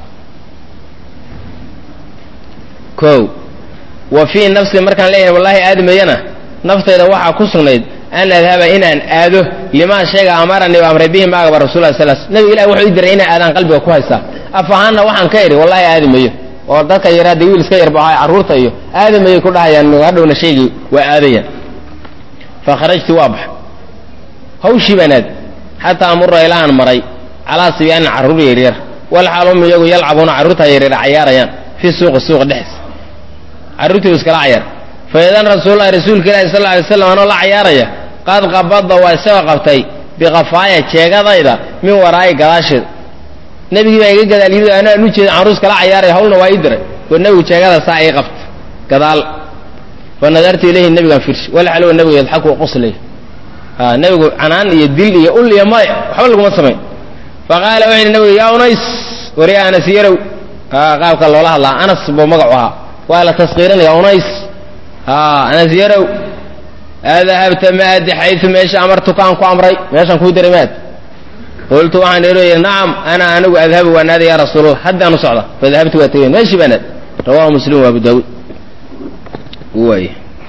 ko wa fii nafsi markaan leeyahay wallahi aadi mayana naftayda waxaa ku sugnayd an adhaba inaan aado limaa sheega amaranii o amray bihi maagaba rasullah sal nebiga ilahi wuxuu ii diray inaan aadaan qalbiga ku haystaa af ahaanna waxaan ka idhi wallahi aadi mayo oo dadka yaraa dee wiil iska yarbaxay carruurta iyo aadi mayay ku dhahayaan hadhowna shaygii waa aadayaan fa kharajtu waa baxa hawshii baan aad xataa amura ilaaan maray calaa sibyaanin carruur yaryar walxaalum iyagu yalcabuuna carruurtaa yaryara cayaarayaan fii suuqi suuqa dhexdiisa carruurtii u iskala cayaar fa idan rasuululahi rasuulka ilahi sal alay slam anoo la cayaaraya qad qabada waa isagoo qabtay biqafaaya jeegadayda min waraa'i gadaasheeda nebigii baa iga gadaal yimid anaan u jeeda carruus kala cayaaraya hawlna waa ii diray oo nebigu jeegada saa ii qabta gadaal fa nadartu ilayhi nebigaan firshi walxalow nebigu yadxaku qoslay a nebigu canaan iyo dil iyo ul iyo madax waxba laguma samayn fa qaala wuxu yidhi nebigu yaa unays wari anas yarow a qaabka loola hadlaa anas buu magacu ahaa waa la taskiirinaya unays a anas yarow adahabta maadi xayu meesha amartukaan ku amray meeshaan kuu diray maad qultu waxaan ihi nacam ana anigu adhabu waan aaday ya rasuulallah haddaanu socda fadahabtu waa tegeen meeshii baan aad rawahu muslim wa abu daawuud waay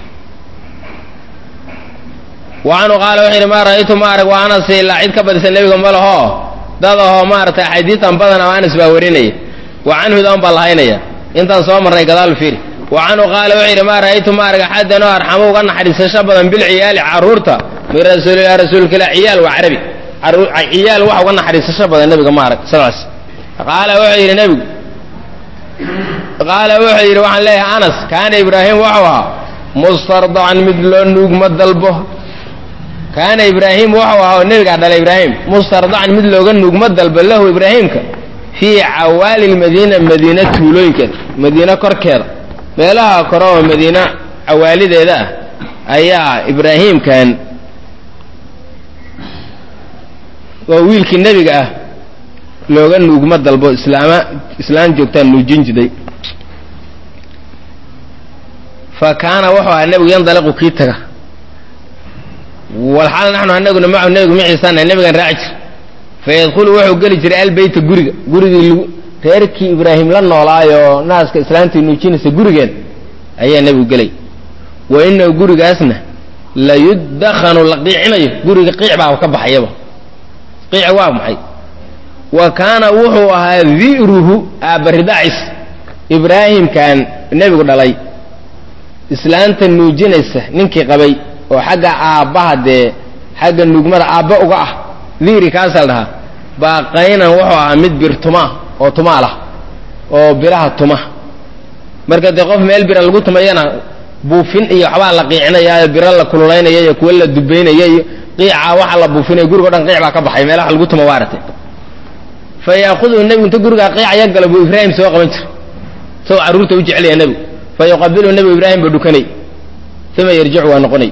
wacanhu qaala wuxuu yidhi maa ra'aytu ma arag waa anas ilaa cid ka badisa nebiga ma laho dad ahoo maaragtay axaadiitan badan ama anas baa warinaya wa canhudan baa lahaynaya intaan soo marnay gadaal fiiri wa canhu qaala wuxuu yidhi maa ra'aytu ma arag axadan oo arxamo uga naxariisasho badan bilciyaali carruurta min rasuulilah rasuulka ilah ciyaal waa carabi ciyaal waxa uga naxariisasho badan nebiga ma arag sal qaala wuxuu yidhi nebigu qaala wuxuu yidhi waxaan leeyahay anas kaana ibraahim wuxuu ahaa mustardacan mid loo nuugma dalbo kaana ibraahim wuxuu ahaa oo nebigaa dhalay ibraahim mustardacan mid looga nugmo dalba lahu ibraahimka fii cawaali lmadiina madiina tuulooyinkeeda madiine korkeeda meelaha kore oo madiine cawaalideeda ah ayaa ibraahimkan oo wiilkii nebiga ah looga nuugmo dalbo islaama islaan joogtaan nuujin jiday fa kaana wuxuu ahaa nebigu yandaliqu kii taga walxaal naxnu anaguna macahu nebigu maciisaana nebigan raaci jir fayadkhulu wuxuu geli jiray albeyta guriga gurigii lgu reerkii ibraahim la noolaayoo naaska islaantii nuujinaysa gurigeeda ayaa nebigu gelay wa inahu gurigaasna la yudakhanu la qiicinayo guriga qiic baa ka baxayaba qiic waa maxay wa kaana wuxuu ahaa di'ruhu aabbaridaacis ibraahimkan nebigu dhalay islaanta nuujinaysa ninkii qabay oo xagga aabbaha dee xagga nuugmada aabba uga ah di'ri kaasaa la dhahaa baaqaynan wuxuu ahaa mid bir tumaa oo tumaal ah oo biraha tuma marka dee qof meel bira lagu tumayana buufin iyo waxbaa la qiicinaya biro la kululaynaya iyo kuwa la dubaynaya iyo qiica waxa la buufinaya gurigo dhan qiic baa ka baxay meelaha lagu tuma waarate fa yaakuduhu nebigu inta gurigaa qiicaya galo buu ibraahim soo qaban jira isagoo carruurta u jecelaya nebigu fa yuqabiluhu nebigu ibraahim buu dhukanay uma yarjicu waa noqonay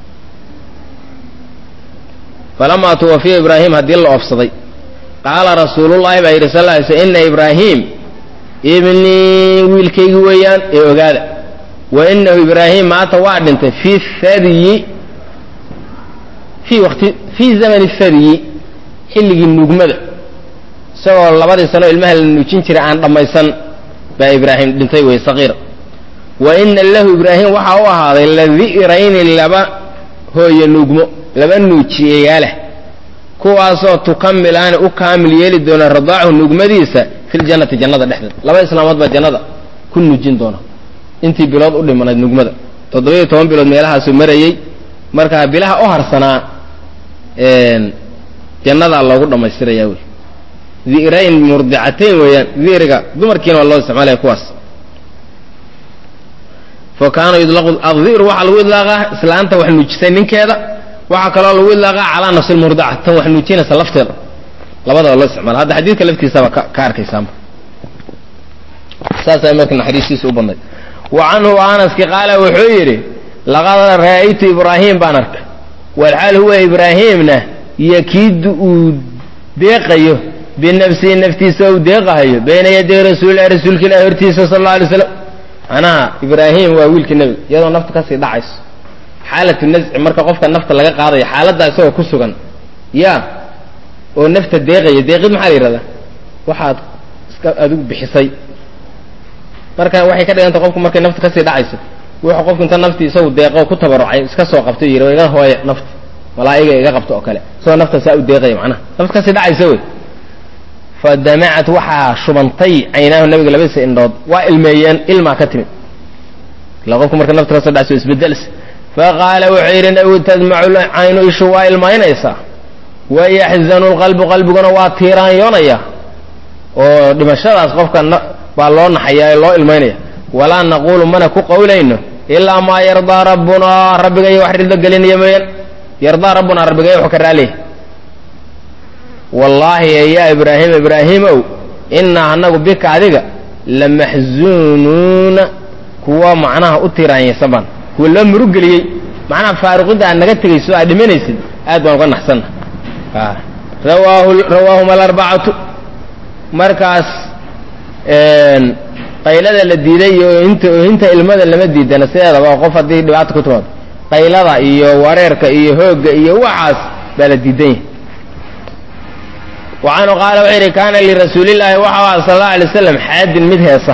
falamaa tuwafiya ibraahim haddii la oofsaday qaala rasuulullahi baa yidhi sal lla alay sl ina ibraahim ibnii wiilkaygi weeyaan ee ogaada wa inahu ibraahim maata waa dhintay fi thadyi fii waqti fii zamani thadyi xilligii nuugmada isagoo labadii sanoo ilmaha la nuujin jiray aan dhammaysan baa ibraahim dhintay wey saqiir wa ina lahu ibraahim waxaa u ahaaday ladi'rayni laba hooye nuugmo laba nuujiyeeyaalah kuwaasoo tukamilaani u kaamil yeeli doona radaachu nuugmadiisa filjannati jannada dhexdeeda laba islaamood baa jannada ku nuujin doona intii bilood u dhimanayd nuugmada toddoba-iyo toban bilood meelahaasuu marayey markaa bilaha u harsanaa jannadaa loogu dhammaystirayaa wey di'rayn murdicatayn weeyaan di'riga dumarkiina waa loo isticmaalaya kuwaas fa kaana yudlaqu addi'ru waxaa lagu idlaaqaa islaanta wax nuujisay ninkeeda waxaa kaloo lagu idlaaqaa calaa nafsi lmurdaca tan wax nuujinaysa lafteeda labadaba loo isticmaala hadda xadiidka laftiisaba ka arkaysaama saasaa marka naxariistiisa u badnayd wa canhu anaski qaala wuxuu yidhi laqad ra'aytu ibraahim baan arkay walxaal huwa ibraahimna yakiidu uu deeqayo binafsihi naftiisa uu deeqahayo bayna yaday rasuulilahi rasuulka ilahi hortiisa sal alla alay slam macnaha ibraahim waa wiilkii nebiga iyadoo nafta kasii dhacayso xaalatu nasci marka qofka nafta laga qaadayo xaaladdaa isagoo ku sugan ya oo nafta deeqaya deeqid maxaa la yidhahdaa waxaad iska adigu bixisay marka waxay ka dhiganta qofku markay nafta kasii dhacayso wuxuu qofku inta naftii isagu deeqo ku tabarucay iska soo qabto yidhi iga hooya nafta malaa'iga iga qabto oo kale isagoo nafta saa u deeqaya macnaha nafta kasii dhacaysa wey fa damacat waxaa shubantay caynaahu nabiga labadiisa indhood waa ilmeeyeen ilmaa ka timid ila qofku marka nafta kasoo dhacayso isbedels faqaala wuxuu yidhi nabigu tadmacu caynu ishu waa ilmaynaysaa wayaxzanu lqalbu qalbiguna waa tiiraanyoonaya oo dhimashadaas qofka baa loo naxayaa loo ilmaynaya walaa naquulu mana ku qowlayno ilaa maa yardaa rabbunaa rabbigaya wax ridlo gelinaya mooyaan yardaa rabbunaa rabbigaya wuxuu ka raaliya wallaahi yaa ibraahim ibraahimow innaa anagu bika adiga lamaxzuunuuna kuwa macnaha u tiiraanyaysan baan kuwa loo murugeliyey macnaha faaruqidda aad naga tegayso aad dhimanaysid aad baan uga naxsanna rawaahu rawaahuma alarbacatu markaas qaylada la diiday iyo oohinta oohinta ilmada lama diidana sideedaba oo qof haddii dhibaata ku timaado qaylada iyo wareerka iyo hoogga iyo waxaas baa la diidan yahay wa canhu qaala wuxuu yidhi kaana lirasuulillaahi waxau aha sal alla alay waslam xaadin mid heesa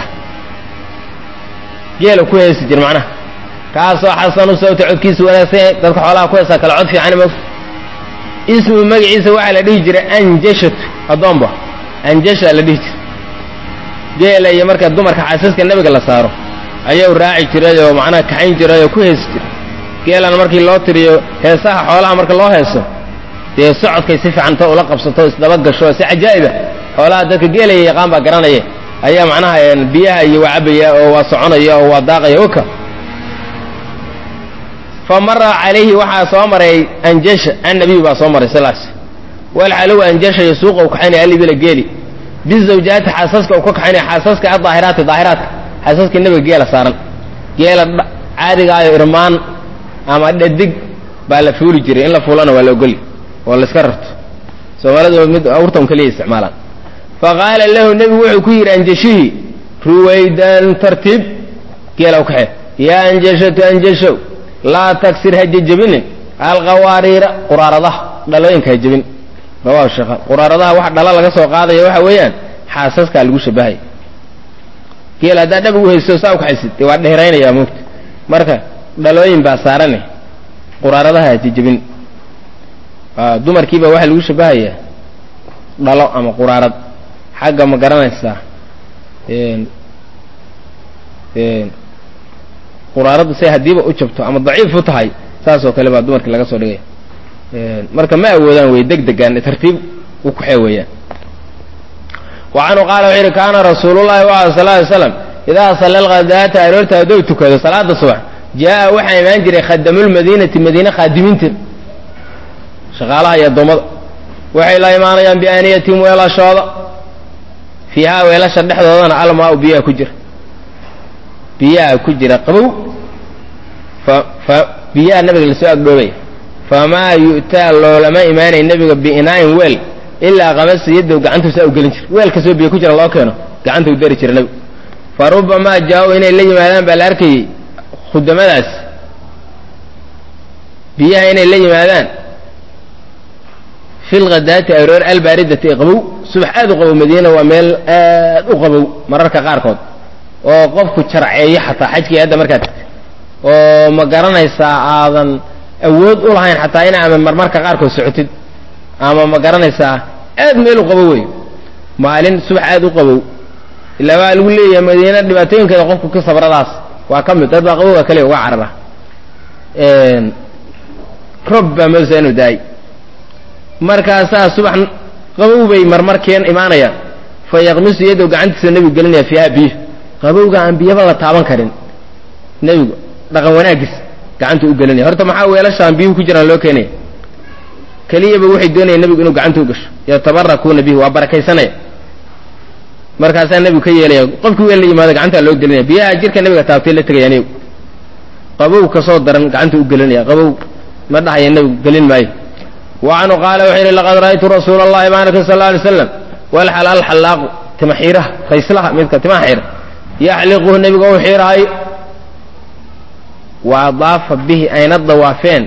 geela ku heesi jir macnaha kaasoo xasanu sawta codkiisa wanaagsan yahay dadka xoolaha ku heesaa kale cod fiican mog ismu magaciisa waxaa la dhihi jiray anjashatu addoomba anjasha la dhihi jiray geela iyo marka dumarka xaasaska nebiga la saaro ayuu raaci jiray oo macnaha kaxayn jiray oo ku heesi jiray geelana markii loo tiriyo heesaha xoolaha marka loo heeso dee socodkay si fiican ta ula qabsato isdaba gasho si cajaa'iba xoolaha dadka geelaya yaqaan baa garanaya ayaa macnaha biyaha iyo waa cabaya oo waa soconaya oo waa daaqaya oka fa mara calayhi waxaa soo maray anjasha annabiyu baa soo maray silaas walxalow anjasha yasuuqa u kaxaynaya alibila geeli bizawjaati xaasaska uu ka kaxaynaya xaasaska adaahiraati daahiraadka xaasaska nebiga geela saaran geela caadigaayo irmaan ama dhadig baa la fuuli jiray in la fuulana waa la ogoli oo la iska rarto soomaalidu mid awrtan keliya isticmaalaan fa qaala lahu nebigu wuxuu ku yidhi anjashihii ruwaydan tartiib geela u kaxee yaa anjashatu anjashow laa tagsir ha jejebinin alqawaariira quraaradaha dhalooyinka ha jebin rawahu sheekhan quraaradaha wax dhala laga soo qaadaya waxa weeyaan xaasaskaa lagu shabahaya geel haddaa dhab ugu haysto saa u kaxaysid dee waa dheeraynayaa moogta marka dhalooyin baa saarane quraaradaha ha jejebin dumarkiiba waxaa lagu shabahayaa dhalo ama quraarad xagga ma garanaysaa quraaraddu say haddiiba u jabto ama daciif u tahay saas oo kale baa dumarkii laga soo dhigaya marka ma awoodaan wey deg degaan tartiib u kaxee weeyaan wa canhu qaala wuxuu yidhi kaana rasuulullahi wa sal ly slam idaa salla alghadaata aroorta haddou tukado salaada subax jaa'a waxaa imaan jiray khadamulmadiinati madiine khaadimiinta shaqaalaha iyo addoommada waxay la imaanayaan biaaniyatin weelashooda fiihaa weelasha dhexdoodana almaa-u biyaha ku jira biyaha ku jira qabow fa fa biyaha nabiga lasoo agdhoobaya famaa yu'taa loolama imaanay nebiga biinaa'in weel ilaa qamasa yadow gacantuusa u gelin jira weel kastoo biyo ku jira loo keeno gacanta u dari jira nebigu fa rubamaa jaa-u inay la yimaadaan baa la arkayay khudamadaas biyaha inay la yimaadaan fi lghadaati aroor albaaridati ee qabow subax aad u qabow madiina waa meel aad u qabow mararka qaarkood oo qofku jarceeyo xataa xajkii hadda markaad tagtay oo ma garanaysaa aadan awood u lahayn xataa ina ama marmarka qaarkood socotid ama ma garanaysaa aad meel u qabow wey maalin subax aad u qabow ilaa waa lagu leeyahay madiina dhibaatooyinkeeda qofku ka sabradaas waa ka mid dad baa qabowga kaliya uga carara rob baa moosa inuu daay markaasaa subax qabow bay marmarkeen imaanayaan fa yaqmisu yadow gacantiisa nebigu gelinaya fiiha biyo qabowga aan biyaba la taaban karin nebigu dhaqan wanaagiis gacanta u gelinaya horta maxaa weelashaan biyuhu ku jiraan loo keenaya keliyaba waxay doonayaan nebigu inuu gacanta u gasho yatabarakuuna bihi waa barakaysanaya markaasaa nebigu ka yeelaya qofkii weel la yimaado gacantaa loo gelinaya biyaha jirka nebiga taabtay la tegayaan iyagu qabow kasoo daran gacanta u gelinaya qabow ma dhahaya nebigu gelin maayo wa canhu qaala wuxuu yidhi laqad ra'aytu rasuula allahi maaraka sal alla alay slam walxal alxallaaqu tima xiiraha rayslaha midka timaha xiira yaxliquhu nebiga u xiiraayo wa adaafa bihi ayna dawaafeen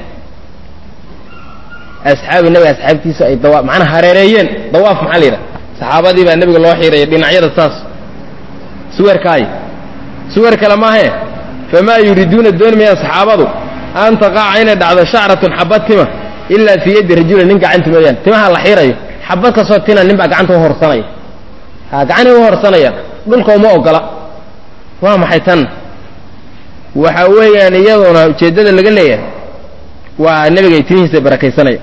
asxaabi nebiga asxaabtiisa ay dawa macnaa hareereeyeen dawaaf maxaa la yidhaha saxaabadii baa nebiga loo xiiraya dhinacyada saas suwerkaay suwer kale maahee famaa yuriiduuna dooni mayaan saxaabadu an taqaca inay dhacdo shacratun xabad tima ilaa fii yaddi rajula nin gacanta mooyaan timaha la xiirayo xabad kastoo tina nin baa gacanta u horsanaya ha gacanii u horsanaya dhulka uma ogola waa maxay tan waxa weeyaan iyaduna ujeeddada laga leeyahay waa nebigay timihiisa barakaysanaya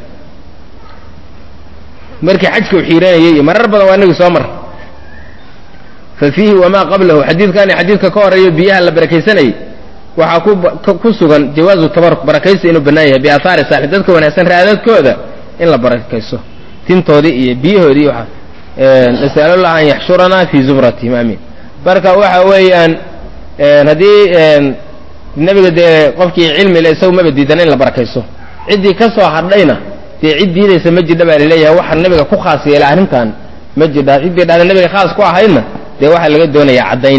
markii xajka u xiiranayay iyo marar badan waa inagi soo mar fa fiihi wamaa qablahu xadiidkan iyo xadiidka ka horeeyo biyaha la barakaysanayay waxaa ku sugan jawaazu tabaruk barakaysi inuu bannaan yahay biaahaari saalix dadka wanaagsan raadadkooda in la barakayso tintoodii iyo biyahoodii waxa nasalullah an yaxshuranaa fii zumratihim aamiin marka waxa weeyaan haddii nebiga dee qofkii cilmi le isagu maba diidan in la barakayso ciddii ka soo hadhayna dee cid diidaysa ma jidha baa laleeyahay waxa nebiga ku khaas yeela arrintan ma jidha ciddii dhahda nebiga khaas ku ahaydna dee waxaa laga doonayaa caddayn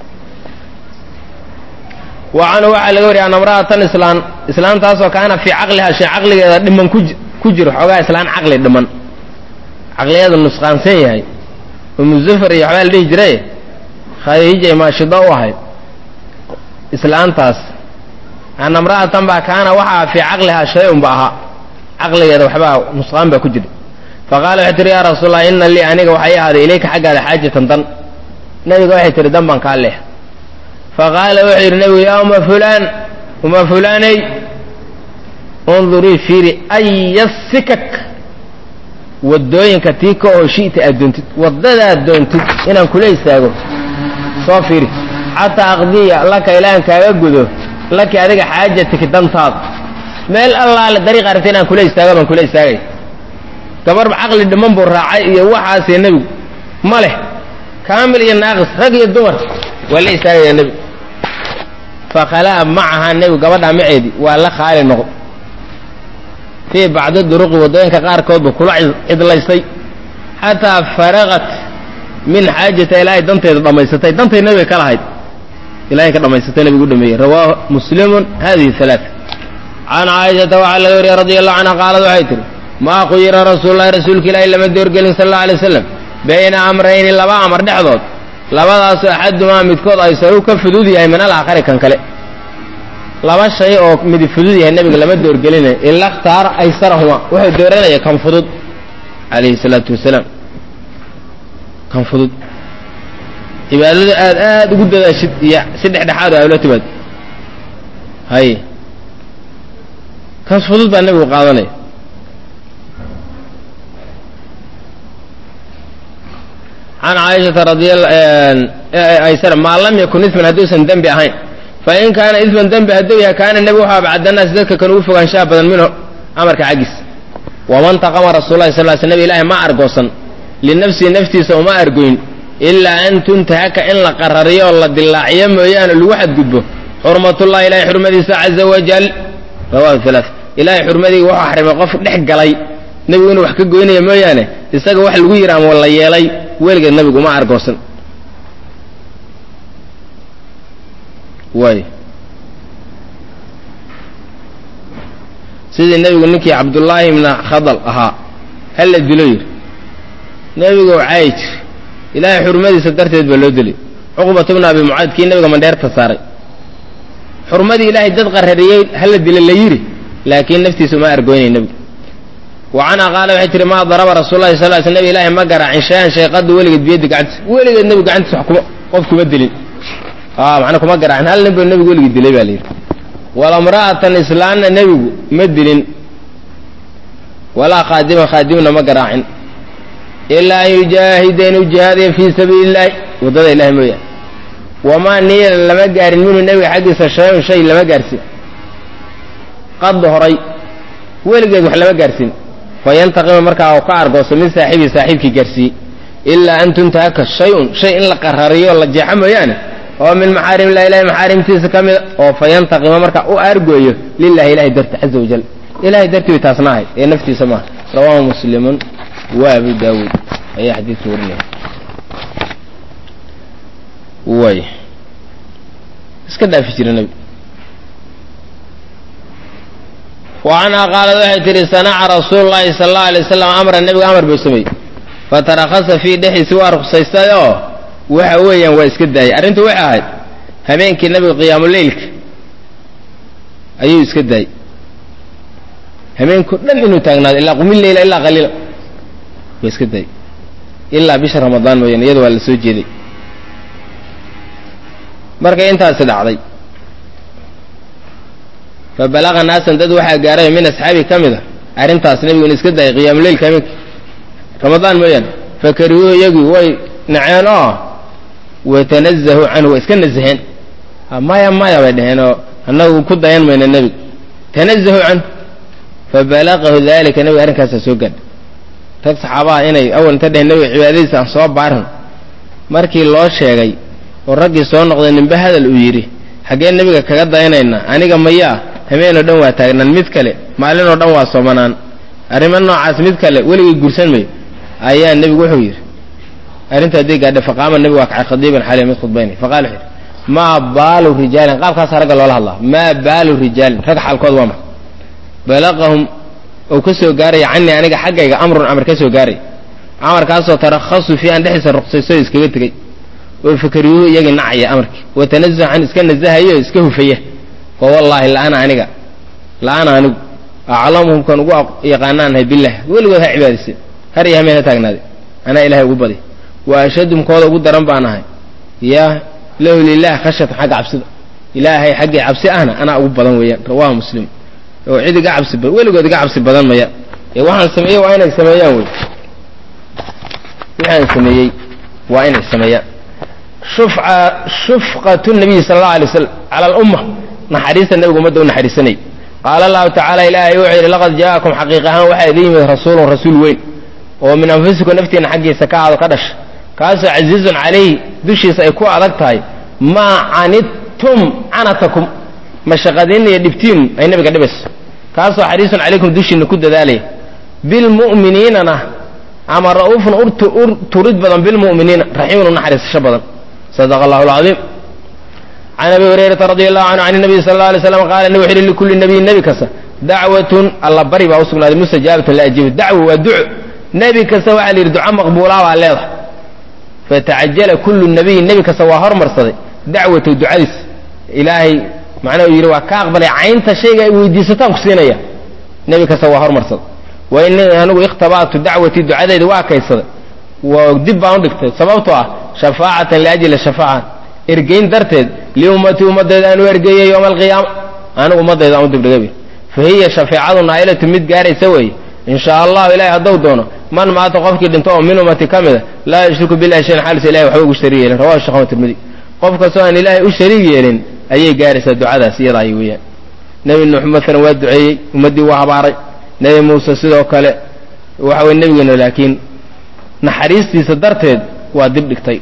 wa canhu waxaa laga wariyay an amra'atan islaan islaantaasoo kaana fii caqliha shay caqligeeda dhiman ku jiro xoogaa islaan caqli dhiman caqligeeda nusqaansan yahay umuzafar iyo waxbaa la dhihi jiray khadiijay maashido u ahayd islaantaas an amra'atan baa kaana waxaa fii caqlihaa shay-un ba ahaa caqligeeda waxbaa nusqaan baa ku jira faqaala waxay tihi yaa rasuul allah ina lii aniga waxay ahaaday ilayka xaggaada xaajatan dan nabiga waxay tihi dan baan kaa leex faqaala wuxuu yidhi nebigu yaa uma fulaan uma fulaanay undurii fiiri aya sikak waddooyinka tii ka oo shi'ta aad doontid waddadaad doontid inaan kula istaago soo fiiri xataa aqdiya laka ilaan kaaga gudo laki adiga xaajatiki dantaada meel allaale dariiq aragta inaan kula istaago baan kula istaagay gabarba caqli dhiman buu raacay iyo waxaasee nebigu ma leh kaamil iyo naaqis rag iyo dumar waa la istaagayaa nebigu fakhalaa macaha nebigu gabadhaa maceedii waa la khaali noqd fii bacdi duruqi waddooyinka qaarkoodba kula cidlaystay xataa faraqat min xaajata ilaahay danteeda dhammaysatay dantay nebiga ka lahayd ilahay ka dhammaysatay nebigu u dhameeyey rawaahu muslimun hadihi alaaa can caaishata waxaa laga wariyey radi allahu canha qaalad waxay tihi maa khuyira rasuululahi rasuulka ilaahi lama doorgelin sal alla alay waslam bayna amrayni laba amar dhexdood labadaasoo axadumaa midkood aysaru ka fudud yahay min alaakhari kan kale laba shay oo midi fudud yahay nebiga lama doorgelina ila khtaara aysarahuma wuxuu dooranaya kan fudud calayhi salaatu wasalaam kan fudud cibaadada aad aad ugu dadaashid iyo si dhexdhexaad a ula timaad hay kan fudud baa nebigu qaadanaya can caaishata radiaysar maa lam yakun isman hadduusan dembi ahayn fa in kaana isman dembi hadduu yahay kaana nebi wuxuu abcadanaasi dadka kan ugu fogaanshaha badan minhu amarka xaggiis waman taqama rasuulahi sal sl nebi ilaahi ma argoosan linafsihi naftiisa uma argoyn ilaa an tuntahaka in la qarariyo oo la dilaaciyo mooyaane lagu xadgudbo xurmatullahi ilahay xurmadiisa caza wajal rawahu alaa ilahay xurmadii wuxuu xarimay qof dhex galay nebigu inuu wax ka goynaya mooyaane isaga wax lagu yidhi ama la yeelay weligeed nebigu uma argoosan waay sidii nebigu ninkii cabdullaahi ibna khadal ahaa hala dilo yidhi nebigu caayi jir ilaahay xurmadiisa darteed baa loo dilay cuqbatu bna abi mucaad kii nebiga mandheerta saaray xurmadii ilaahay dad qarariyey hala dila la yidhi laakiin naftiisa uma argoynay nebigu wa canha qaala waxay tihi maa daraba rasuulahi sal sl nebi ilaahay ma garaacin shay-an shayqadu weligeed biyaddi gacantiisa weligeed nebigu gacantiisa wax kuma qof kuma dilin macnaa kuma garaacin hal nin buu nebigu weligii dilay baa la yidhi walamra'atan islaanna nebigu ma dilin walaa khaadiman khaadimna ma garaacin ilaa an yujaahida inuu jihaadaya fii sabiili illaahi waddada ilahi mooyaane wamaa niila lama gaarin minhu nebiga xaggiisa shay-un shay lama gaarsin qad horay weligeed wax lama gaarsin fayantaqima markaa u ka argooso min saaxibii saaxiibkii gaarsiiyey ilaa an tuntahaka shay-un shay in la qarariyo la jeexo mooyaane oo min maxaarim illahi ilahay maxaarimtiisa ka mida oo fayantaqima markaa u argooyo lilahi ilahay darti caza wajal ilahay dartii bay taasna ahayd ee naftiisa maaha rawaahu muslimun wa abu daawuud ayaa xadiidka warinaya way iska dhaafi jira nebi wa canhaa qaalad waxay tihi sanaca rasuulu llahi sala allau alay wasalam amra nebigu amar buu sameeyey fatarakhasa fii dhexdiisi waa ruksaystay oo waxa weeyaan waa iska daayay arrintu waxay ahayd habeenkii nebiga qiyaamuleylka ayuu iska daayey habeenkao dhan inuu taagnaado ilaa qumi leyla ilaa qaliila waa iska daayey ilaa bisha ramadaan mooyaane iyada waa la soo jeeday markay intaasi dhacday fa balaqa naasan dad waxaa gaaray min asxaabi ka mid a arrintaas nebigu in iska daayay qiyaamuleylka habeenka ramadaan mooyaane fakarihuuhu iyagii way naceen oo watanazahu canhu waa iska nazaheen maya maya bay dheheen oo annagu ku dayan mayna nebiga tanazahu canhu fabalaqahu dalika nebiga arrinkaasaa soo gaadha rag saxaabaha inay awal inta dheheen nebiga cibaadadiisa aan soo baarin markii loo sheegay oo raggii soo noqday ninbe hadal uu yidhi xaggee nebiga kaga dayanaynaa aniga mayaa habeenoo dhan waa taagnaan mid kale maalinoo dhan waa soomanaan arrimo noocaas mid kale weligay gursan mayo ayaa nebigu wuxuu yidhi arrinta hadday gaadha faqaama nebigu waa kacay khadiiban xaliya mid khudbaynay faqala wuxuu yidhi maa baalu rijaalin qaabkaasa ragga loola hadlaa maa baalu rijaalin rag xaalkood waa maxay balaqahum ou ka soo gaaraya canii aniga xaggayga amrun amar ka soo gaaray amarkaasoo tarakhasu fii aan dhexdiisa ruqsayso iskaga tegey oo fakariyuhu iyagii nacaya amarkii watanazahu can iska nazahayo iska hufaya fa wallaahi la'ana aniga la'ana anigu aclamuhum kan ugu yaqaanaanahay bilah weligood ha cibaadayse har iyo hameen ha taagnaaday anaa ilahay ugu badi wa ashadum kooda ugu daran baan ahay yaa lahu lilah khashyatan xagga cabsida ilaahay xaggii cabsi ahna anaa ugu badan weeyaan rawahu muslim oo cid iga cabsi badan weligood iga cabsi badan maya ee waxaan sameeyey waa inay sameeyaan wey waxaan sameeyey waa inay sameeyaan shufca shufqatu nabiyi sala allahu alay waslam cala alumma naxariista nabiga ummadda u naxariisanayay qaala allahu tacaala ilaahay wuxuu yidhi laqad jaa'akum xaqiiq ahaan waxaa idin yimid rasuulun rasuul weyn oo min anfusikum naftiina xaggiisa ka aado ka dhasha kaasoo casiizun calayhi dushiisa ay ku adag tahay maa canidtum canatakum mashaqadiinna iyo dhibtiinu ay nabiga dhibayso kaasoo xariisun calaykum dushiina ku dadaalaya bilmu'miniinana ama ra'uufun turid badan bilmu'miniina raxiimun u naxariisasho badan sadaqa allahu alcadiim can abi hurayrata radi allahu canhu can nabiy sala alla alay slam qaala nabi wuxu uhi likulli nabiyin nebi kasta dacwatun alla bari baa u sugnaaday mustajaabatun la ajiibo dacwo waa duco nebi kasta waxaa la yidhi duco maqbuulaa baa leedahay fatacajala kullu nabiyin nebi kasta waa hormarsaday dacwatu ducadiis ilaahay macnaha uu yidhi waa ka aqbalay caynta shayga ay weydiisataan ku siinaya nebi kasta waa hormarsaday wa ini anigu ikhtaba'tu dacwatii ducadeyda waa kaysaday waa dib baan u dhigtay sababtoo ah shafaacatan liajli shafaaca ergeyn darteed liummatii ummadayda aan u ergeeyey yowma alqiyaama anigu ummadayda aan u dibdhigay fa hiya shafeecadu naa'ilatu mid gaaraysa weeye in shaa allahu ilahay hadduu doono man maata qofkii dhinto oo min ummati ka mida laa yushriku billahi shayan xaalisa ilahay waxba ugu shariig yeelin rawahu shekh tirmidi qof kastoo aan ilaahay u shariig yeelin ayay gaaraysaa ducadaas iyada ay weeyaan nebi nuux maalan waa duceeyey ummaddii waa habaaray nebi muuse sidoo kale waxa weye nebigeena laakiin naxariistiisa darteed waa dib dhigtay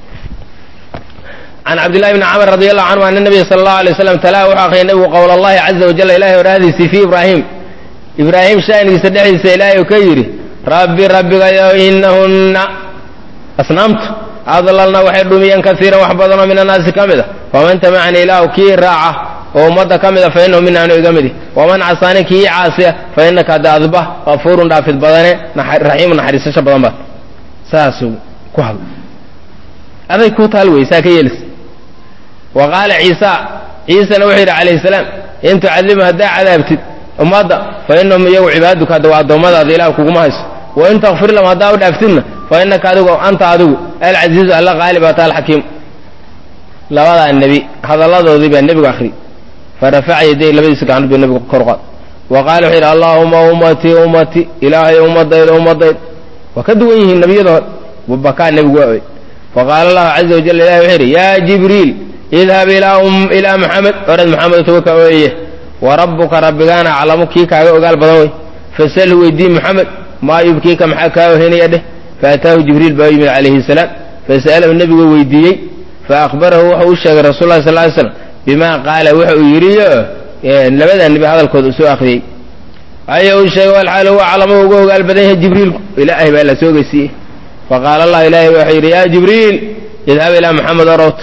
can cabdillahi bni camr radi allahu canhu ana nabiya sala allahu alay waslam talaa wuxuu akhriyay nebigu qowl allahi caza wajalla ilahay oraahdiisii fii ibraahim ibraahim sha'nigiisa dhexdiisa ilaahay uu ka yidhi rabbi rabbigayo inahunna asnaamtu adlalna waxay dhumiyeen kaiiran wax badanoo min annaasi ka mid a faman tamacani ilaahu kii raaca oo ummadda ka mida fa inahu mina anu iga midi waman casaani kii caasiya fa innaka hadda adba kafuurun dhaafid badane raxiimu naxariisasho badan baad saasuu ku hadla aday ku taal wey saa ka yeelis wa qaala ciisa ciisana wuxuu yidhi calayhi salaam in tucadibhum haddaa cadaabtid ummadda fa inahum iyagu cibaaduka hadda waa addoommadaada ilah kuguma hayso wa in takfir lahum haddaa u dhaaftidna fa innaka adigu anta adigu alcasiizu alla qaali baata alxakiim labadaa nebi hadalladoodii baa nebigu akhri fa rafaca yaday labadiisa gacnood buu nebigu kor qaad wa qaala wuxuu yidhi allaahuma ummatii ummatii ilaahay ummadayda ummadayda waa ka duwan yihiin nebiyada hore wabakaa nebigu waa oy faqaala allahu caza wajal ilahi wuxuu yidhi yaa jibriil idhab ilaa maxamed orad maxamed toga ka ooye wa rabbuka rabbigaana aclamu kii kaaga ogaal badan wey fasalhu weydii maxamed maa yubkiika maxaa kaa ohenaya dheh faataahu jibriil baa u yimid calayhi salaam fasa'alahu nebigu weydiiyey faakbarahu wuxuu u sheegay rasul lah sal ly slam bimaa qaala wuxa uu yidhiyo labadaa nebi hadalkooda u soo akhriyey aya uu sheegay walxaal huwa aclamu uga ogaal badan yahay jibriilku ilaahay baa la soo geysiiyey faqaala allah ilahay wuxuu yidhi yaa jibriil idhab ilaa maxamed orowt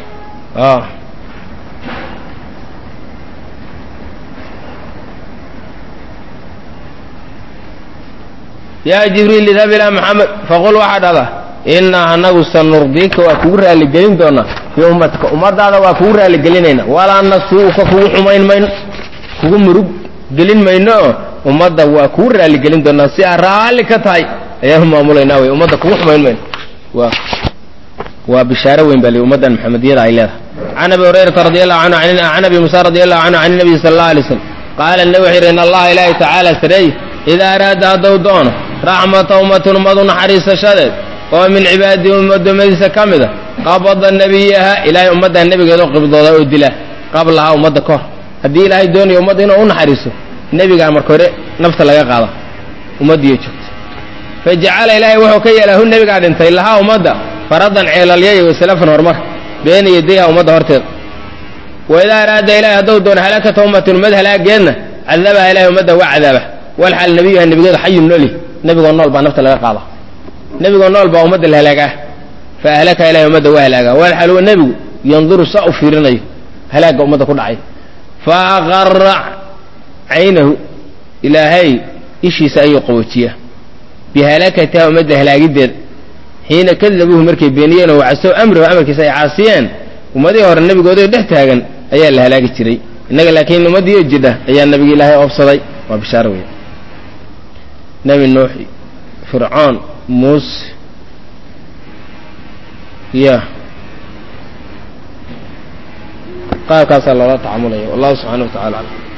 yaa jibriil idhab ilaa maxamed faqul waxaa dhada innaa anagu sanurdiika waa kugu raaligelin doonaa fii ummatika ummadaada waa kugu raaligelinayna walaa nasuuka kugu xumayn mayno kugu murug gelin mayno oo ummadda waa kugu raaligelin doonaa si aad raalli ka tahay ayaanu maamulaynaa wey ummadda kugu xumayn mayno waa waa bishaaro weyn baa li ummaddan maxamediyada ay leedahay can abi hurayrata radi allahu canhu can abi musa radi allahu canhu can nabiyi sala allahu alay slam qaala nabi wuxuu yidhi in allaha ilaahi tacaala sareey idaa araada hadduu doono raxmata ummatin ummadu naxariisashadeed oo min cibaadihi addoommadiisa ka mida qabada nebiyaha ilaahay ummaddan nebigeeda u qibdooda oo dila qablahaa ummadda ka hor haddii ilaahay doonayo ummadda inuu u naxariiso nebigaa marka hore nafta laga qaada ummaddiiyo joogto fa jacala ilaahay wuxuu ka yeelaa hu nebigaa dhintay lahaa ummadda faradan ceelalyay wasalafan horumar beena yadayha ummadda horteeda wa idaa araada ilahay hadduu doono halaakata ummatin ummad halaageedna cadabaha ilahay ummadda waa cadaaba walxaal nebiyuha nebigeeda xayun nooli nebigoo nool baa nafta laga qaada nebigoo nool baa ummadda la halaagaa fa ahlaka ilahay ummadda waa halaagaa walxaal huwa nebigu yanduru saa u fiirinayo halaagga ummadda ku dhacay fa aqara caynahu ilaahay ishiisa ayuu qaboojiyaa bihalakatiha ummadda halaagideeda xiina kadabuuhu markay beeniyeen oo wacasow amrahu amarkiisa ay caasiyeen ummadihii hore nebigooday dhex taagan ayaa la halaagi jiray innaga laakiin ummaddiioo jidha ayaa nebigi ilaahay oobsaday waa bishaaro weya nebi nuux fircoon muuse ya qaabkaasaa loola tacamulaya wallahu subxaana wa tacala aclam